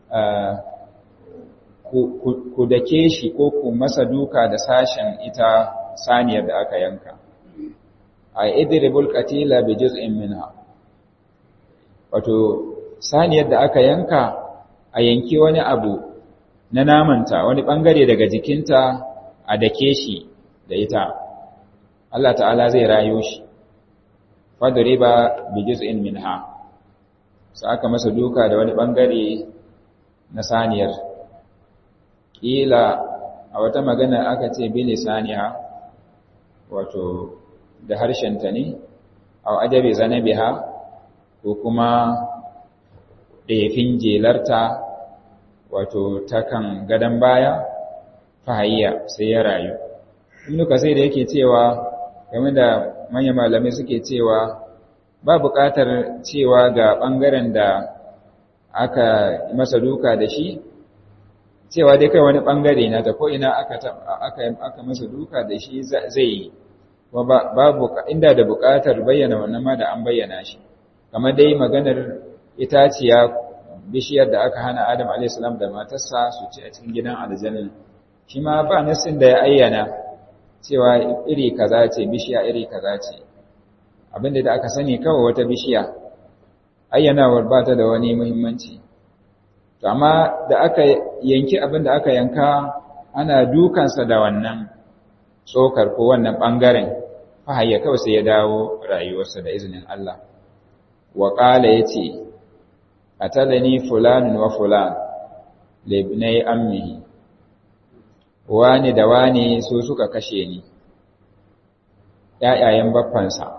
ku dake shi ko ku masa duka da sashen ita saniyar da aka yanka a idribul qatila bi juz'in minha wato saniyar da aka yanka a yanki wani abu na namanta wani bangare daga jikinta a dake shi da ita Allah ta'ala zai rayo shi fadriba bi juz'in minha sai aka masa duka da wani bangare na saniyar kila a wata magana aka ce bili saniya wato da harshenta ne a adabi zanabiha ko kuma ɗefin jelarta wato ta kan gadon baya fahayya sai ya rayu nuka sai da yake cewa game da manyan malamai suke cewa ba buƙatar cewa ga ɓangaren da aka masa duka da shi cewa dai kai wani ɓangare na ta ko ina aka, aka, masa duka da shi zai yi babu inda da buƙatar bayyana wannan ma da an bayyana shi kamar dai maganar itaciya bishiyar da aka hana Adam a.s. da matarsa su ci a cikin gidan aljanna shi ma ba nasin da ya ayyana cewa iri kaza ce bishiya iri kaza ce abinda da aka sani kawai wata bishiya ayyanawar ba ta da wani muhimmanci to amma da aka yanki abinda aka yanka ana dukansa da wannan tsokar ko wannan bangaren fahayya kawai sai ya dawo rayuwarsa da izinin Allah wa qala yace atalani fulanun wa fulan libnai ammihi wani da wani su suka kashe ni ƴaƴayen baffansa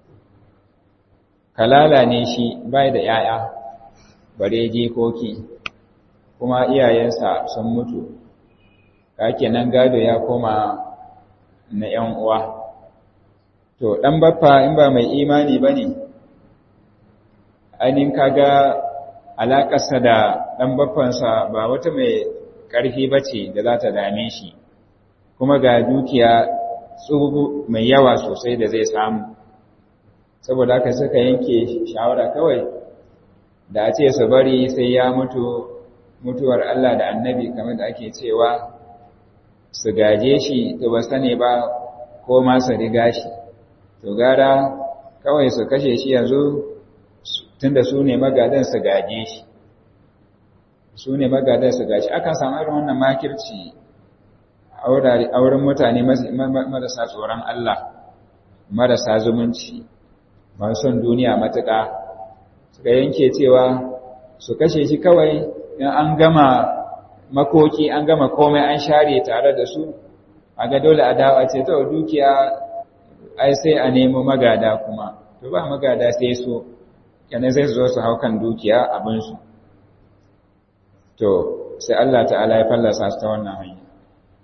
kalala ne shi bai da ƴaƴa bare jikoki kuma iyayensa sun mutu kake nan gado ya koma na ƴan uwa to dan baffa in ba mai imani bane ainihin kaga alaƙarsa da ɗan baffansa ba wata mai ƙarfi ba ce da za ta dame shi kuma ga dukiya tsubu mai yawa sosai da zai samu saboda haka suka yanke shawara kawai da a ce su bari sai ya mutu mutuwar Allah da annabi kamar da ake cewa su gaje shi to ba sani ba ko ma su riga shi to gara kawai su kashe shi yanzu tunda su ne magadan su gaje shi su ne magadan su gaje akan samu irin wannan makirci a wurin mutane marasa tsoron Allah marasa zumunci masu son duniya matuƙa suka yanke cewa su kashe shi kawai in an gama makoki an gama komai an share tare da su a ga dole a dawo a ce ta dukiya ai sai a nemo magada kuma to ba magada sai so kenan zai zo su hau kan dukiya abinsu to sai Allah ta'ala ya fallasa su ta wannan hanya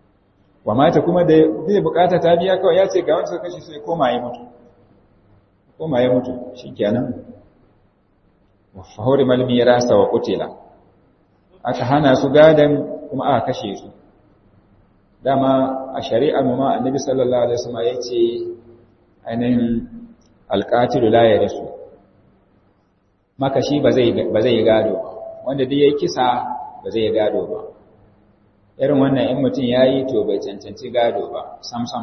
wa mata kuma da zai bukata ta biya kawai ya ce ga wanda suka kashe sai koma ya mutu koma ya mutu shikenan wa hurimal mirasa wa qutila aka hana su gadan kuma aka kashe su dama a shari'ar mu ma annabi sallallahu alaihi wasallam yace ainihin alqatilu la yarisu makashi ba zai ba zai gado wanda duk yayi kisa ba zai gado ba irin wannan in mutum yayi to bai cancanci gado ba sam sam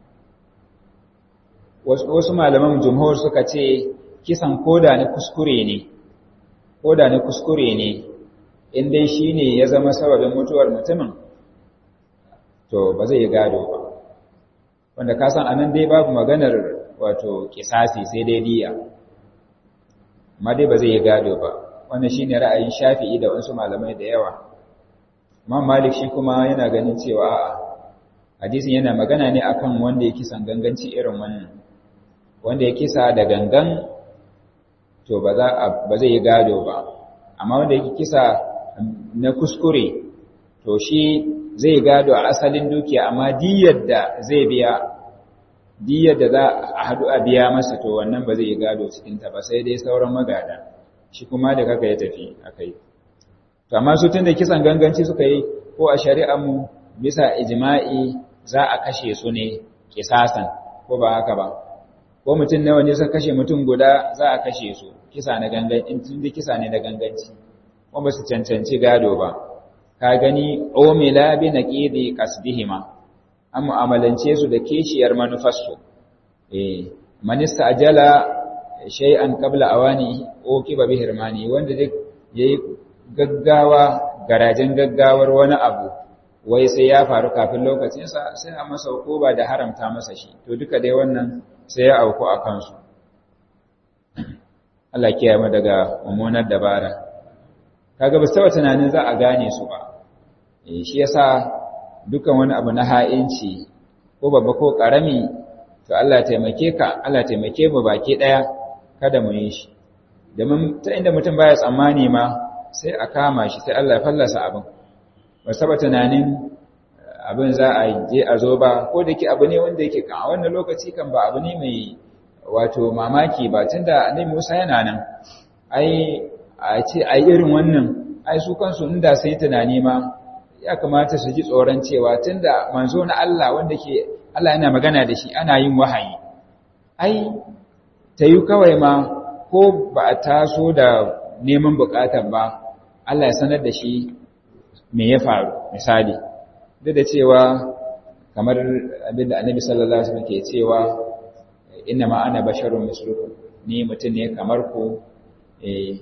wasu malaman jumhur suka ce kisan koda na kuskure ne koda na kuskure ne in dai shine ya zama sababin mutuwar mutumin to ba zai gado ba wanda ka san anan dai babu maganar wato kisasi sai dai diya amma dai ba zai gado ba wannan shine ra'ayin Shafi'i da wasu malamai da yawa Imam Malik shi kuma yana ganin cewa a'a hadisin yana magana ne akan wanda ya kisan ganganci irin wannan wanda ya kisa da gangan to ba za ba zai gado ba amma wanda yake kisa na kuskure to shi zai gado a asalin dukiya amma diyar da zai biya diyar da za a haɗu a biya masa to wannan ba zai gado cikinta ba sai dai sauran magada shi kuma da kaka ya tafi a kai to amma su tun da kisan ganganci suka yi ko a shari'armu bisa ijma'i za a kashe su ne kisasan ko ba haka ba ko mutum nawa ne suka kashe mutum guda za a kashe su kisa na ganganci in tun da kisa ne na ganganci ko ba su cancanci gado ba ka gani omila bi naqidi qasdihima an mu'amalance su da kishiyar manufarsu eh manista ajala shay'an qabla awani o kiba bi hirmani wanda duk yayi gaggawa garajen gaggawar wani abu wai sai ya faru kafin lokacin sa sai a masa ba da haramta masa shi to duka dai wannan sai ya auku a kansu Allah kiyaye mu daga mummunar dabara kaga ba sai tunanin za a gane su ba shi yasa dukan wani abu na ha'inci ko babba ko karami to Allah taimake ka Allah taimake mu baki daya kada mu yi shi domin ta inda mutum baya tsammani ma sai a kama shi sai Allah ya fallasa abin ba saba tunanin abin za a je a zo ba ko da ke abu ne wanda yake kan a wannan lokaci kan ba abu ne mai wato mamaki ba tunda annabi Musa yana nan ai a ce ai irin wannan ai su kansu inda sai tunani ma ya kamata su ji tsoron cewa tunda manzo na Allah wanda ke Allah yana magana da shi ana yin wahayi ai ta yi kawai ma ko ba a taso da neman bukatar ba Allah ya sanar da shi me ya faru misali duk da cewa kamar abinda annabi sallallahu alaihi wasallam ke cewa inna ma ana basharun mislukum ni mutum ne kamar ku eh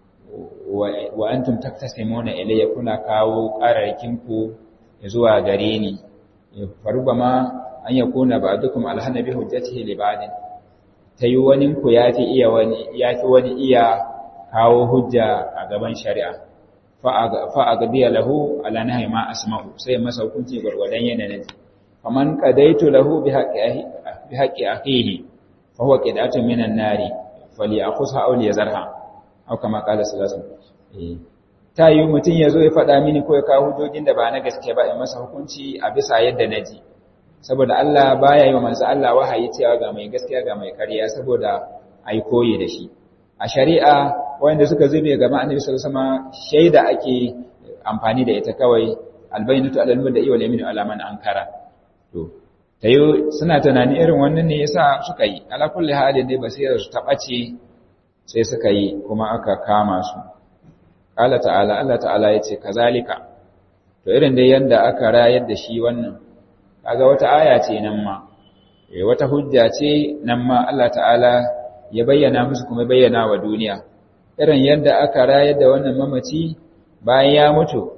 wa antum taktasimuna ilayya kuna kawo qararkin ku zuwa gare ni farubama an yakuna ba'dukum alhana bi hujjatihi li ba'din tayi wani ku yafi iya wani yafi wani iya kawo hujja a gaban shari'a fa agdiya lahu ala nahi ma asma'u sai masa hukunci gurgurdan yanayin faman qadaitu lahu bi haqqi bi haqqi akhihi fa huwa qidatun minan nari falyakhudha aw liyazarha aw kama qala sallallahu alaihi ta yi mutum ya zo ya faɗa mini ko ya kawo hujjojin da ba na gaske ba in masa hukunci a bisa yadda na ji saboda Allah baya yi wa manzo Allah wahayi cewa ga mai gaskiya ga mai ƙarya saboda ai koyi da shi a shari'a wanda suka zube gaba annabi sallallahu alaihi wasallam shaida ake amfani da ita kawai albayyinatu alal mudda'i wal yaminu ala man ankara to tayo suna tunani irin wannan ne yasa suka yi ala kulli halin dai basira su tabace sai suka yi kuma aka kama su Allah ta'ala Allah ta'ala yace kazalika to irin dai yanda aka rayar da shi wannan kaga wata aya ce nan ma eh wata hujja ce nan ma Allah ta'ala ya bayyana musu kuma bayyana wa duniya irin yadda aka rayar da wannan mamaci bayan ya mutu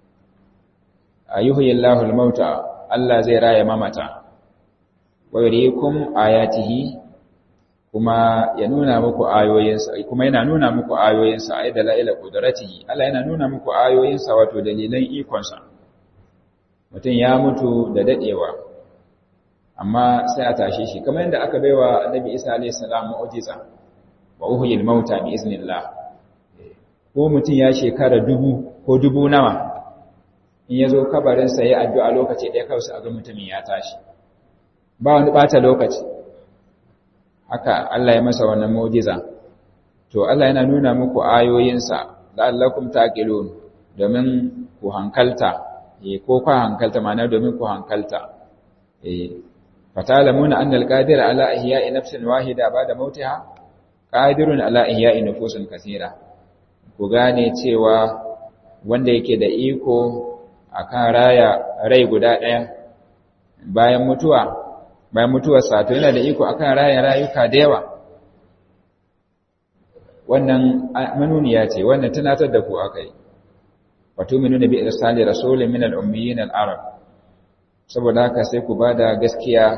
ayyuhillahu al-mauta Allah zai raya mamata wa yuriikum ayatihi kuma ya nuna muku ayoyinsa kuma yana nuna muku ayoyinsa ay dalaila qudratihi Allah yana nuna muku ayoyinsa wato dalilan ikonsa mutum ya mutu da dadewa amma sai a tashe shi kamar yadda aka baiwa Annabi Isa alayhi salam mu'jiza wa uhyil mauta bi iznillah ko mutum ya shekara dubu ko dubu nawa in yazo kabarin sa yayi addu'a lokaci ɗaya kawai sai a ga mutumin ya tashi ba wani bata lokaci haka Allah ya masa wannan mu'jiza to Allah yana nuna muku ayoyinsa la'allakum taqilun domin ku hankalta eh ko ku hankalta ma'ana domin ku hankalta eh fatalamuna anna al-qadir ala ihya'i nafsin wahida ba'da mautiha qadirun ala ihya'i nufusin kaseera ku gane cewa wanda yake da iko akan raya rai guda ɗaya bayan mutuwa bayan mutuwar sa to yana da iko akan raya rayuka da yawa wannan manuniya ce wannan tunatar da ku akai wato minuna bi irsali rasulin min al-ummiyin al-arab saboda haka sai ku bada gaskiya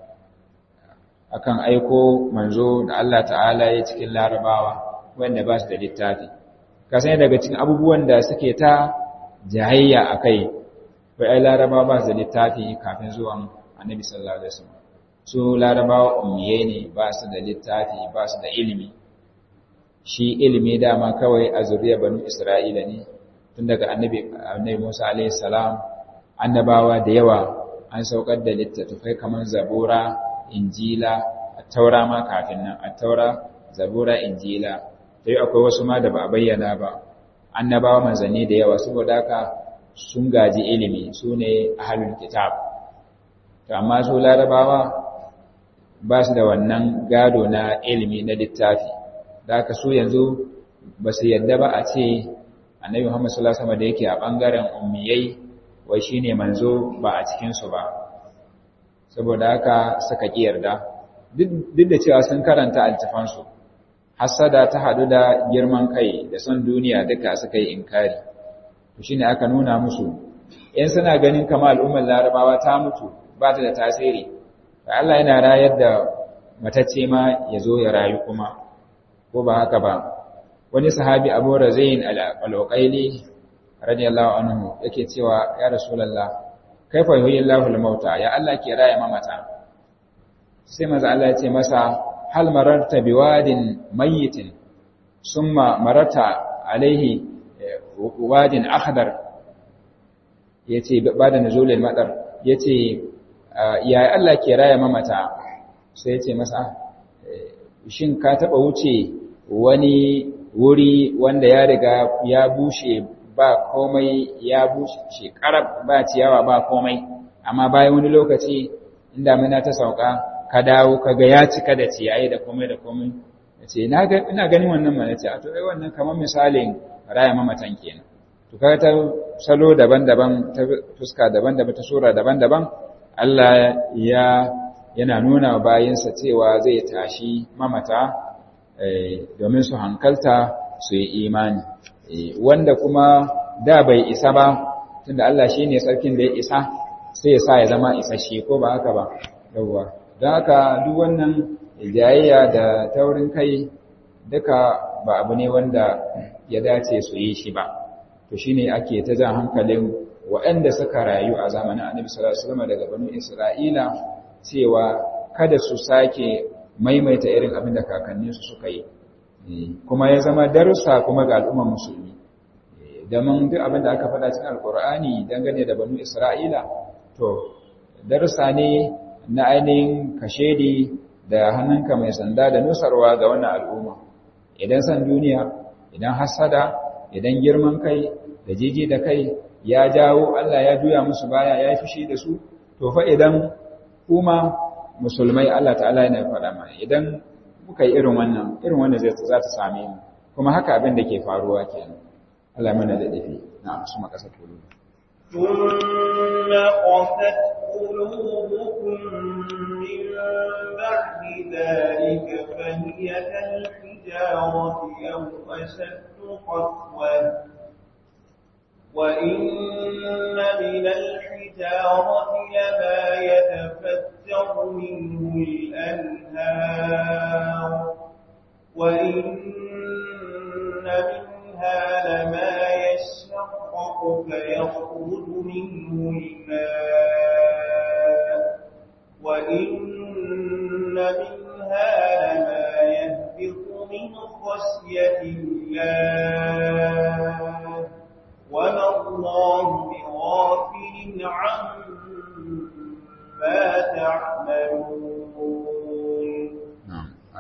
akan aiko manzo da Allah ta'ala ya cikin larabawa wanda ba su da littafi kasan daga cikin abubuwan da suke ta jahayya akai bai ai larabawa ba su da littafi kafin zuwan annabi sallallahu alaihi wasallam su larabawa ummiye ne ba su da littafi ba su da ilimi shi ilimi dama kawai a zuriyar banu isra'ila ne tun daga annabi annabi Musa alaihi salam annabawa da yawa an saukar da littattafai kamar zabura injila taura ma kafin nan taura zabura injila sai akwai wasu ma da ba a bayyana ba annabawa manzanni da yawa saboda haka sun gaji ilimi su ne ahlul kitab to amma su larabawa ba su da wannan gado na ilimi na littafi da haka su yanzu ba su yadda ba a ce annabi Muhammad sallallahu alaihi wasallam da yake a bangaren ummiyai wai shine manzo ba a cikin su ba saboda haka suka ki yarda duk da cewa sun karanta altafansu hasada ta hadu da girman kai da son duniya duka suka yi inkari to shine aka nuna musu in suna ganin kamar al'ummar larabawa ta mutu ba ta da tasiri Allah yana rayar da matacce ma ya zo ya rayu kuma ko ba haka ba wani sahabi Abu Razain al-Uqayli radiyallahu anhu yake cewa ya Rasulullah kaifa yuhyillahu al-mauta ya Allah ke raya mamata sai manzo Allah ya ce masa hal mararta biwadin mayyitin summa mararta alaihi wadin akhdar yace bada nuzulil madar yace ya Allah ke raya mamata sai yace masa shin ka taba wuce wani wuri wanda ya riga ya bushe ba komai ya bushe karab ba ciyawa ba komai amma bayan wani lokaci inda muna ta sauka ka dawo ka ga ya cika da ciyayi da komai da komai yace ina ga ina ganin wannan mana ce a to ai wannan kamar misalin raya mamatan kenan to kaga ta salo daban-daban ta fuska daban-daban ta sura daban-daban Allah ya yana nuna bayinsa cewa zai tashi mamata domin su hankalta su yi imani wanda kuma da bai isa ba tunda Allah shi ne sarkin da ya isa sai ya sa ya zama isasshe ko ba haka ba yawwa don haka duk wannan jayayya da taurin kai duka ba abu ne wanda ya dace su yi shi ba to shine ake ta jan hankalin waɗanda suka rayu a zamanin annabi sallallahu alaihi wasallam daga banu isra'ila cewa kada su sake maimaita irin abin da kakanninsu suka yi kuma ya zama darussa kuma ga al'ummar musulmi domin duk abin da aka faɗa cikin alkur'ani dangane da banu isra'ila to darussa ne na ainihin kashedi da hannunka mai sanda da nusarwa ga wannan al'umma idan san duniya idan hasada idan girman kai da jiji da kai ya jawo Allah ya juya musu baya ya yi fushi da su to fa idan kuma musulmai Allah ta'ala yana faɗa mana idan muka yi irin wannan irin wannan zai za ta same mu kuma haka abin da ke faruwa kenan Allah mana da dafi na su makasa tulu ثم قست قلوبكم من بعد ذلك فهي كالحجارة أو أشد قسوة وإن من الحجارة لما يتفجر منه الأنهار وإن منها لما يشقق فيخرج منه الماء وإن منها لما يهبط من خشية الله وما الله بغافل عما تعملون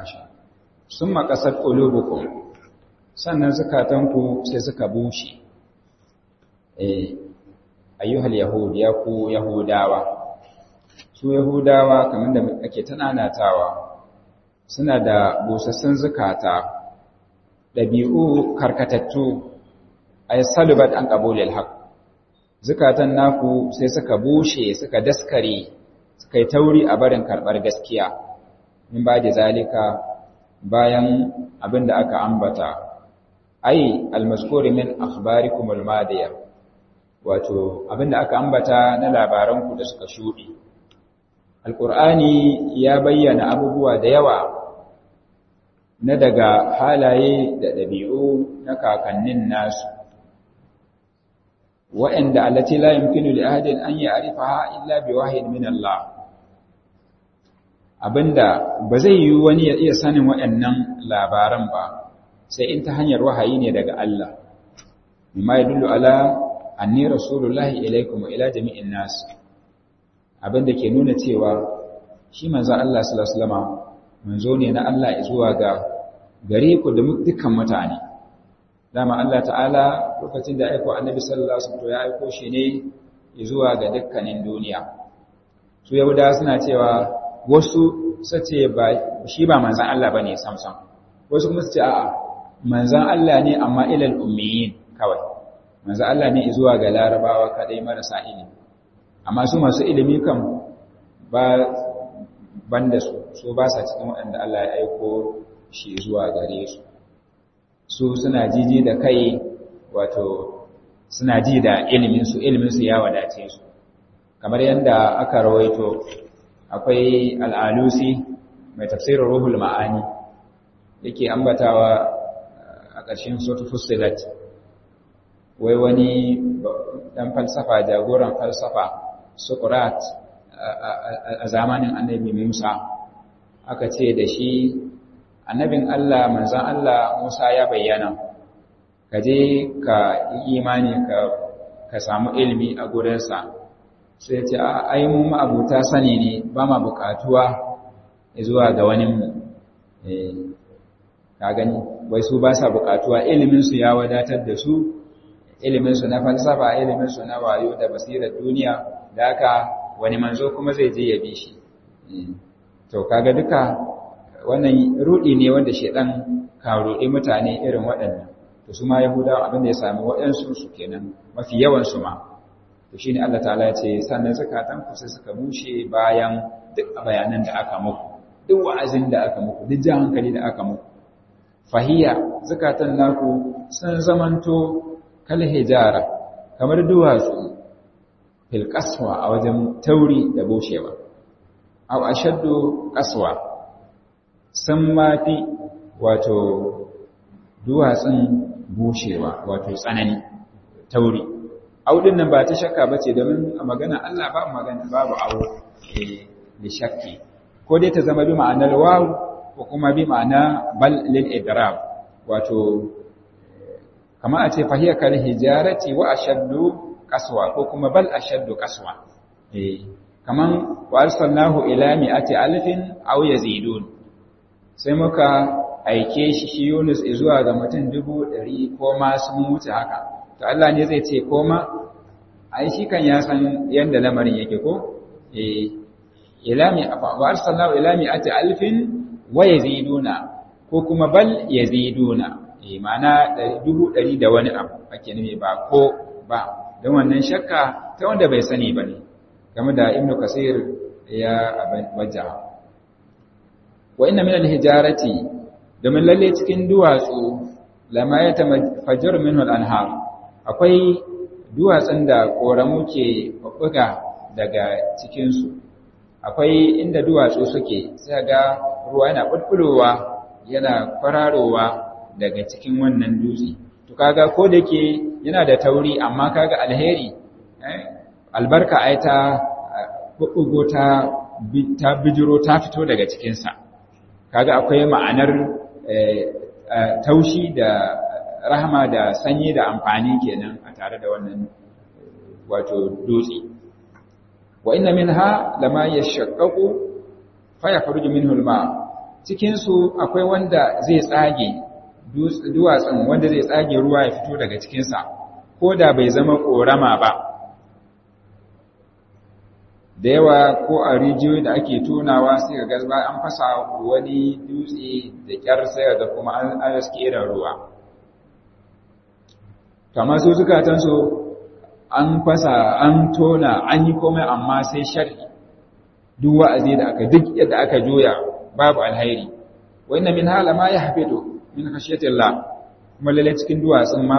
sun makasar ƙulubukun sannan zukatanku sai suka bushe eh ayyuhal yahud ya ku yahudawa su yahudawa kamar da ake tananatawa suna da busassun zukata ɗabi'u karkatattu ay salubat an qabulil haqq zukatan naku sai suka bushe suka daskare suka yi tauri a barin karɓar gaskiya min ba da zalika bayan abin da aka ambata ai almaskuri min akhbarikum almadiya wato abin da aka ambata na labaranku da suka shuɗe alqur'ani ya bayyana abubuwa da yawa na daga halaye da ɗabi'u na kakannin nasu wa'anda allati la yumkinu li ahadin an ya'rifaha illa bi wahyin min Allah abinda ba zai yi wani ya iya sanin waɗannan labaran ba sai in ta hanyar wahayi ne daga Allah mimma yadullu ala anni rasulullahi ilaikum wa ila jami'in nas abinda ke nuna cewa shi manzo Allah sallallahu alaihi wasallam manzo ne na Allah zuwa ga gare ku da dukkan mutane dama Allah ta'ala lokacin da aiko annabi sallallahu alaihi wasallam ya aiko shi ne zuwa ga dukkanin duniya su yahudawa suna cewa wasu sace ba shi ba manzan Allah bane samsam wasu kuma su ce a'a manzan Allah ne amma ilal ummiyin kawai manzan Allah ne zuwa ga larabawa kadai marasa ilimi amma su masu ilimi kan ba banda su so ba sa cikin waɗanda Allah ya aiko shi zuwa gare su su suna jiji da kai wato suna ji da iliminsu iliminsu ya wadace su kamar yadda aka rawaito akwai al'alusi mai tafsirin ruhul ma'ani yake ambatawa a ƙarshen sotu fusilat wai wani ɗan falsafa jagoran falsafa sukurat a zamanin annabi musa aka ce da shi annabin Allah manzan Allah Musa ya bayyana ka je ka yi imani ka samu ilimi a gurinsa sai ce a ai mu ma'abuta sani ne ba ma bukatuwa zuwa ga wani mu ka gani wai su ba sa bukatuwa iliminsu ya wadatar da su iliminsu na falsafa iliminsu na wayo da basirar duniya da haka wani manzo kuma zai je ya bi shi to kaga duka wannan rudi ne wanda shedan ka rudi mutane irin waɗannan to su ma yahudawa abin da ya sami waɗansu su kenan mafi yawan su ma to shine Allah ta'ala ya ce sannan zakatan ku sai suka bushe bayan duk bayanan da aka muku duk wa'azin da aka muku duk jan hankali da aka muku fahiya zakatan naku sun zamanto kal hijara kamar duwatsu fil qaswa a wajen tauri da bushewa aw ashaddu qaswa sun mafi wato duwatsun bushewa wato tsanani tauri audin nan ba ta shakka ba ce domin a magana Allah ba magana babu awo da shakki ko dai ta zama bi ma'anar wawu ko kuma bi ma'ana bal lil idrab wato kama a ce fahiya kal hijarati wa ashaddu qaswa ko kuma bal ashaddu qaswa eh kaman wa arsalnahu ila mi'ati alfin aw yazidun sai muka aike shi shi Yunus zuwa ga mutum dubu ɗari ko ma sun wuce haka to Allah ne zai ce koma ai shi kan ya san yanda lamarin yake ko eh ilami afa wa arsalnahu ila mi'ati alfin wa yaziduna ko kuma bal yaziduna eh ma'ana dubu ɗari da wani abu ake nufi ba ko ba don wannan shakka ta wanda bai sani ba ne game da ibnu kasir ya wajaha wa inna min al-hijarati domin lalle cikin duwatsu lama ya tafajjar minhu al-anhar akwai duwatsun da koramu ke buga daga cikin su akwai inda duwatsu suke sai ga ruwa yana bulbulowa yana kwararowa daga cikin wannan dutse to kaga ko da yake yana da tauri amma kaga alheri albarka ai ta bugo ta ta bijiro ta fito daga cikin sa kaga akwai ma'anar taushi da rahama da sanyi da amfani kenan a tare da wannan wato dutse wa inna minha lama yashaqqaqu fa yakhruju minhu al-ma cikinsu akwai wanda zai tsage duwatsun wanda zai tsage ruwa ya fito daga cikinsa ko da bai zama ƙorama ba da yawa ko a rijiyoyi da ake tonawa sai ga gazba an fasa wani dutse da kyar sai ga kuma an aske irin ruwa kamar su zukatansu an fasa an tona an yi komai amma sai shari duk wa'azi da aka duk yadda aka juya babu alhairi wa inna min hala ma yahbidu min khashyatillah kuma lalle cikin duwatsun ma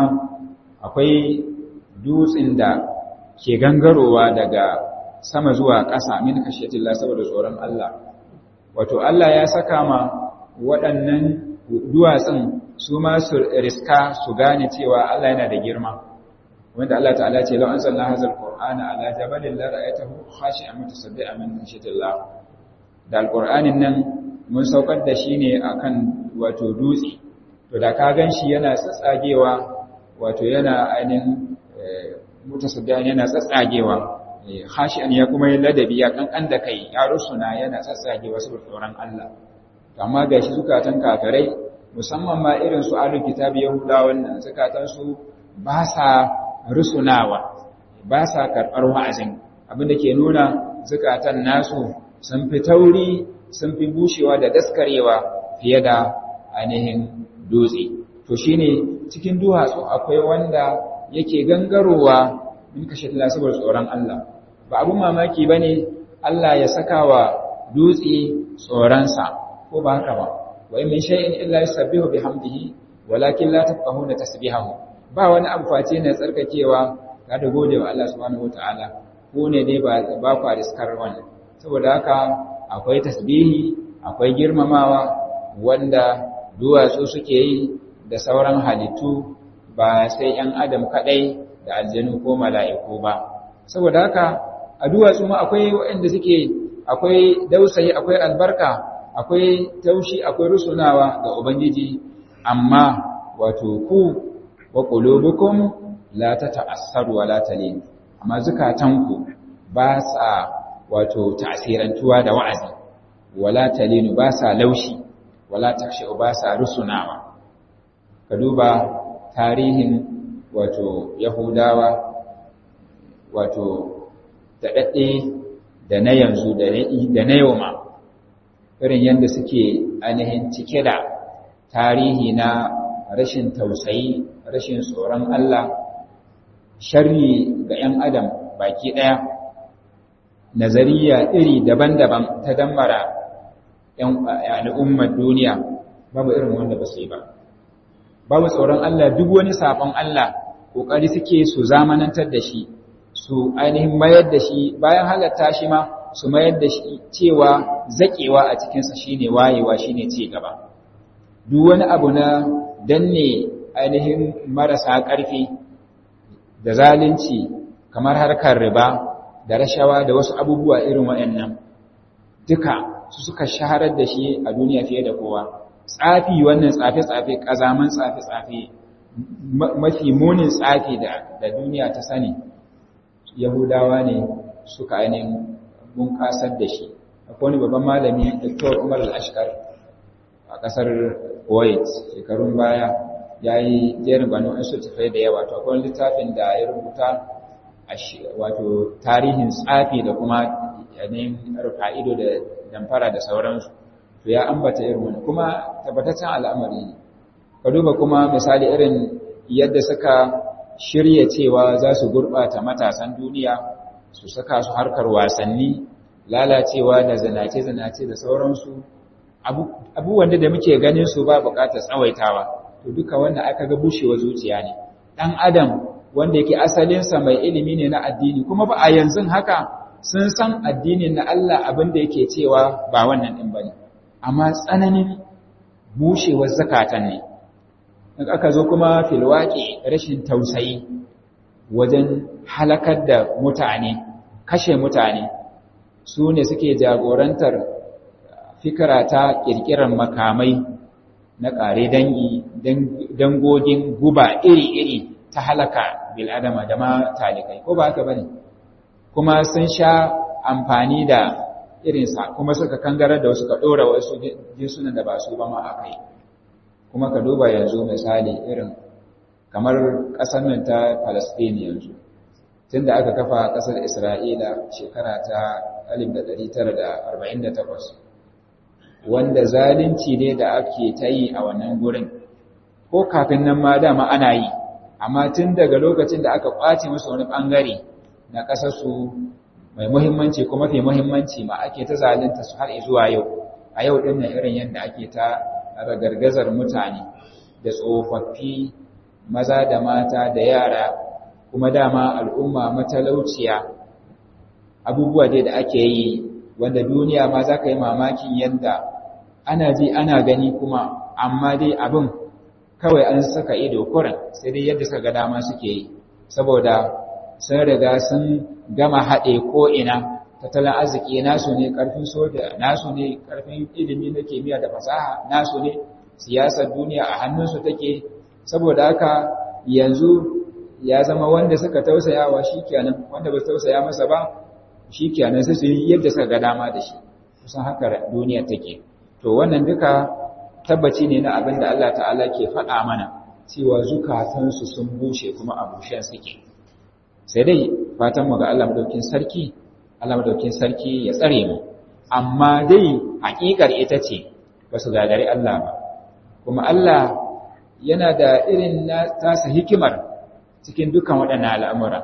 akwai dutsin da ke gangarowa daga sama zuwa ƙasa min khashyatillah saboda tsoron Allah wato Allah ya saka ma waɗannan duwatsun su ma su riska su gane cewa Allah yana da girma wanda Allah ta'ala ce law anzalna hadzal qur'ana ala jabalin la ra'aytahu khashi'an mutasaddian min khashyatillah da alqur'anin nan mun saukar da shi ne akan wato dutse to da ka ganshi yana tsatsagewa wato yana ainihin mutasaddian yana tsatsagewa khashi'an ya kuma yi ladabi ya kankan da kai ya rusuna yana tsatsagewa saboda tsoron Allah amma gashi zukatan kafirai musamman ma irin su ahlul kitabi yahudawan nan zukatan su ba sa rusunawa ba sa karɓar wa'azin abinda ke nuna zukatan nasu sun fi tauri sun fi bushewa da daskarewa fiye da ainihin dutse to shine cikin duwatsu akwai wanda yake gangarowa min kashe tala saboda tsoron Allah ba abun mamaki bane Allah ya saka wa dutse tsoronsa ko ba haka ba wa in min shay'in illa yusabbihu bihamdihi walakin la tafqahuna tasbihahu ba wani abu face ne tsarkakewa ga da gode wa Allah subhanahu wataala ko ne dai ba ba ku riskar wannan saboda haka akwai tasbihi akwai girmamawa wanda duwatsu suke yi da sauran halittu ba sai ‘yan adam kaɗai da aljanu ko mala'iku ba saboda haka a duwatsu ma akwai waɗanda suke akwai dausayi akwai albarka akwai taushi akwai rusunawa ga ubangiji amma wato ku wa qulubukum la tata'assaru wa la talin amma zukatanku ba sa wato ta'sirantuwa da wa'azi wala talinu ba sa laushi wala takshu ba sa rusunawa ka duba tarihin wato yahudawa wato daɗaɗɗe da na yanzu da na yau ma irin yadda suke ainihin cike da tarihi na rashin tausayi rashin tsoron Allah sharri ga ‘yan adam baki ɗaya nazariya iri daban-daban ta dammara al'ummar duniya babu irin wanda ba su yi ba babu tsoron Allah duk wani sabon Allah ƙoƙari suke su zamanantar da shi su ainihin mayar da shi bayan halatta shi ma su mayar da shi cewa zaƙewa a cikinsa shine wayewa shine ci gaba duk wani abu na danne ainihin marasa ƙarfi da zalunci kamar harkar riba da rashawa da wasu abubuwa irin waɗannan duka su suka shaharar da shi a duniya fiye da kowa tsafi wannan tsafe-tsafe ƙazaman tsafe-tsafe mafi munin tsafi da duniya ta sani yahudawa ne suka ainihin bunƙasar da shi akwai wani babban malami dr umar al-ashkar a ƙasar kuwait shekarun baya ya yi jerin banu an tafai da yawa to akwai littafin da ya rubuta wato tarihin tsafi da kuma yanayin rufa'ido da damfara da sauransu to ya ambata irin wani kuma tabbataccen al'amari ne ka duba kuma misali irin yadda suka shirya cewa za su gurɓata matasan duniya su saka su harkar wasanni lalacewa da zanace-zanace da sauransu abubuwan da muke ganin su ba buƙatar tsawaitawa to duka wannan aka ga bushewa zuciya ne ɗan adam wanda yake asalinsa mai ilimi ne na addini kuma ba a yanzu haka sun san addinin na Allah abin da yake cewa ba wannan ɗin ba ne amma tsananin bushewar zakatan ne in aka zo kuma filwaƙi rashin tausayi wajen halakar da mutane kashe mutane su ne suke jagorantar fikira ta ƙirƙirar makamai na ƙare dangi dangogin guba iri-iri ta halaka bil'adama da ma talikai ko ba haka bane kuma sun sha amfani da irinsa kuma suka kangarar da wasu ka ɗora wasu jinsunan da ba su ba ma a kai kuma ka duba yanzu misali irin kamar ƙasar nan ta Palestine yanzu tun da aka kafa ƙasar Isra'ila shekara ta 1948 wanda zalunci ne da ake ta yi a wannan gurin ko kafin nan ma dama ana yi amma tun daga lokacin da aka ƙwace musu wani ɓangare na ƙasarsu mai muhimmanci ko mafi muhimmanci ma ake ta zalunta su har zuwa yau a yau ɗin nan irin yadda ake ta ragargazar mutane da tsofaffi maza da mata da yara kuma dama al'umma matalauciya abubuwa dai da ake yi wanda duniya ma za ka yi mamakin yadda ana ji ana gani kuma amma dai abin kawai an saka ido kurin sai dai yadda suka ga dama suke yi saboda sun riga sun gama haɗe ko'ina tattalin arziki nasu ne ƙarfin soja nasu ne ƙarfin ilimi na kimiyya da fasaha nasu ne siyasar duniya a hannunsu take saboda haka yanzu ya zama wanda suka tausaya wa shi kenan wanda ba tausaya masa ba shi kenan sai su yi yadda suka ga dama da shi kusan haka duniya take to wannan duka tabbaci ne na abin da Allah ta'ala ke faɗa mana cewa zukatansu sun bushe kuma a bushen suke sai dai fatan mu ga Allah madaukin sarki Allah madaukin sarki ya tsare mu amma dai hakikar ita ce ba su gagari Allah ba kuma Allah yana da irin tasa hikimar cikin dukan waɗannan al'amura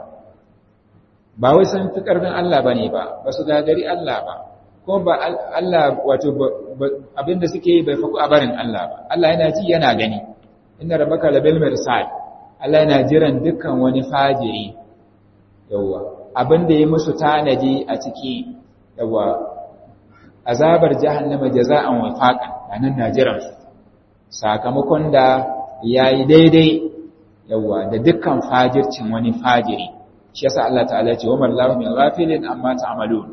ba wai sun fi ƙarfin Allah ba ne ba ba su gagari Allah ba kuma ba Allah wato abinda suke yi bai faku a barin Allah ba Allah yana ji yana gani inda rabaka labil mirsal Allah yana jiran dukkan wani fajiri yawwa abinda ya musu tanadi a ciki yawwa azabar jahannama jaza'an wafaqan anan na jiran su sakamakon da yayi daidai yawwa da dukkan fajircin wani fajiri shi yasa Allah ta'ala ya ce wa mallahu min ghafilin amma ta'malun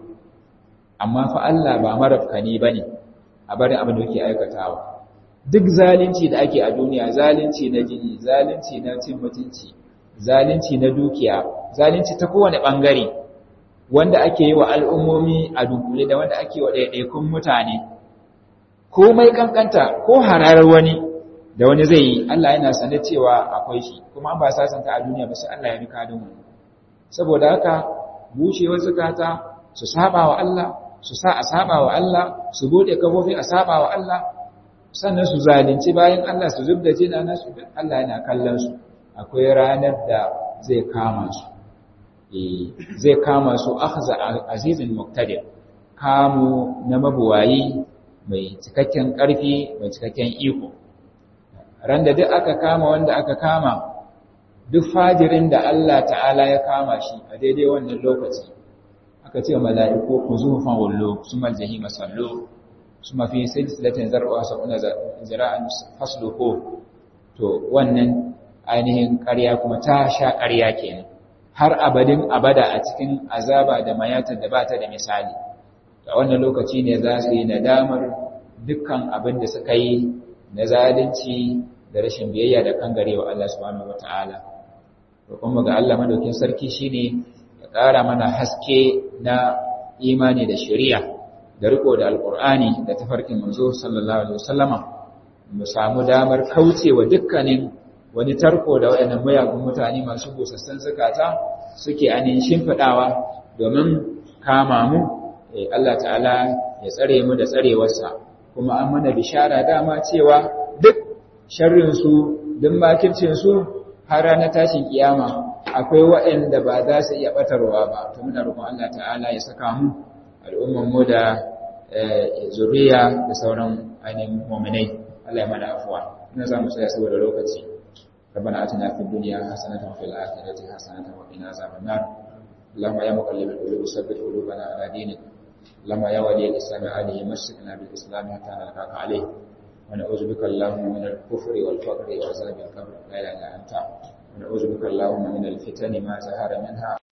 amma fa Allah ba marafkani bane a bari abin da yake aikatawa duk zalunci da ake a duniya zalunci na jini zalunci na cin mutunci zalunci na dukiya zalunci ta kowane bangare wanda ake yi wa al'ummomi a dunkule da wanda ake wa ɗaiɗaikun mutane komai kankanta ko hararar wani da wani zai yi Allah yana sane cewa akwai shi kuma an ba sasanta a duniya ba sai Allah ya bi kadin wani saboda haka bushewar zukata su saba wa Allah su sa a saba wa Allah su bude kafofi a saba wa Allah sannan su zalunci bayan Allah su zubda jina nasu Allah yana kallon su akwai ranar da zai kama su eh zai kama su akhza azizin muqtadir kamu na mabuwayi mai cikakken ƙarfi mai cikakken iko ran da duk aka kama wanda aka kama duk fajirin da Allah ta'ala ya kama shi a daidai wannan lokaci aka ce mala'iku ku zufan wallo su maljahi masallo su mafi silsilatin zarwa sabuna zira'an fasluko to wannan ainihin ƙarya kuma ta sha ƙarya kenan har abadin abada a cikin azaba da mayatar da ba ta da misali a wannan lokaci ne za su yi nadamar dukkan abin da suka yi na zalunci da rashin biyayya da kangarewa Allah subhanahu wataala roƙon ga Allah madaukin sarki shine ya ƙara mana haske na imani da shari'a da riko da alqur'ani da tafarkin manzo sallallahu alaihi wasallama mu samu damar kaucewa dukkanin wani tarko da waɗannan mayagun mutane masu busassun zakata suke anin shimfiɗawa domin kama mu Allah ta'ala ya tsare mu da tsarewarsa kuma an mana bishara dama cewa duk sharrinsu duk makircinsu har ranar tashin kiyama akwai waɗanda ba za su iya ɓatarwa ba to muna roƙon Allah ta'ala ya saka mu al'umman mu da zuriya da sauran ainihin mu'minai Allah ya mana afuwa ina za mu tsaya saboda lokaci ربنا آتنا في الدنيا حسنة وفي الآخرة حسنة وقنا عذاب النار اللهم يا مقلب القلوب ثبت قلوبنا على دينك اللهم يا ولي الإسلام عليه مسكنا بالإسلام حتى نلقاك عليه ونعوذ بك اللهم من الكفر والفقر وعذاب القبر لا إله إلا أنت ونعوذ بك اللهم من الفتن ما زهر منها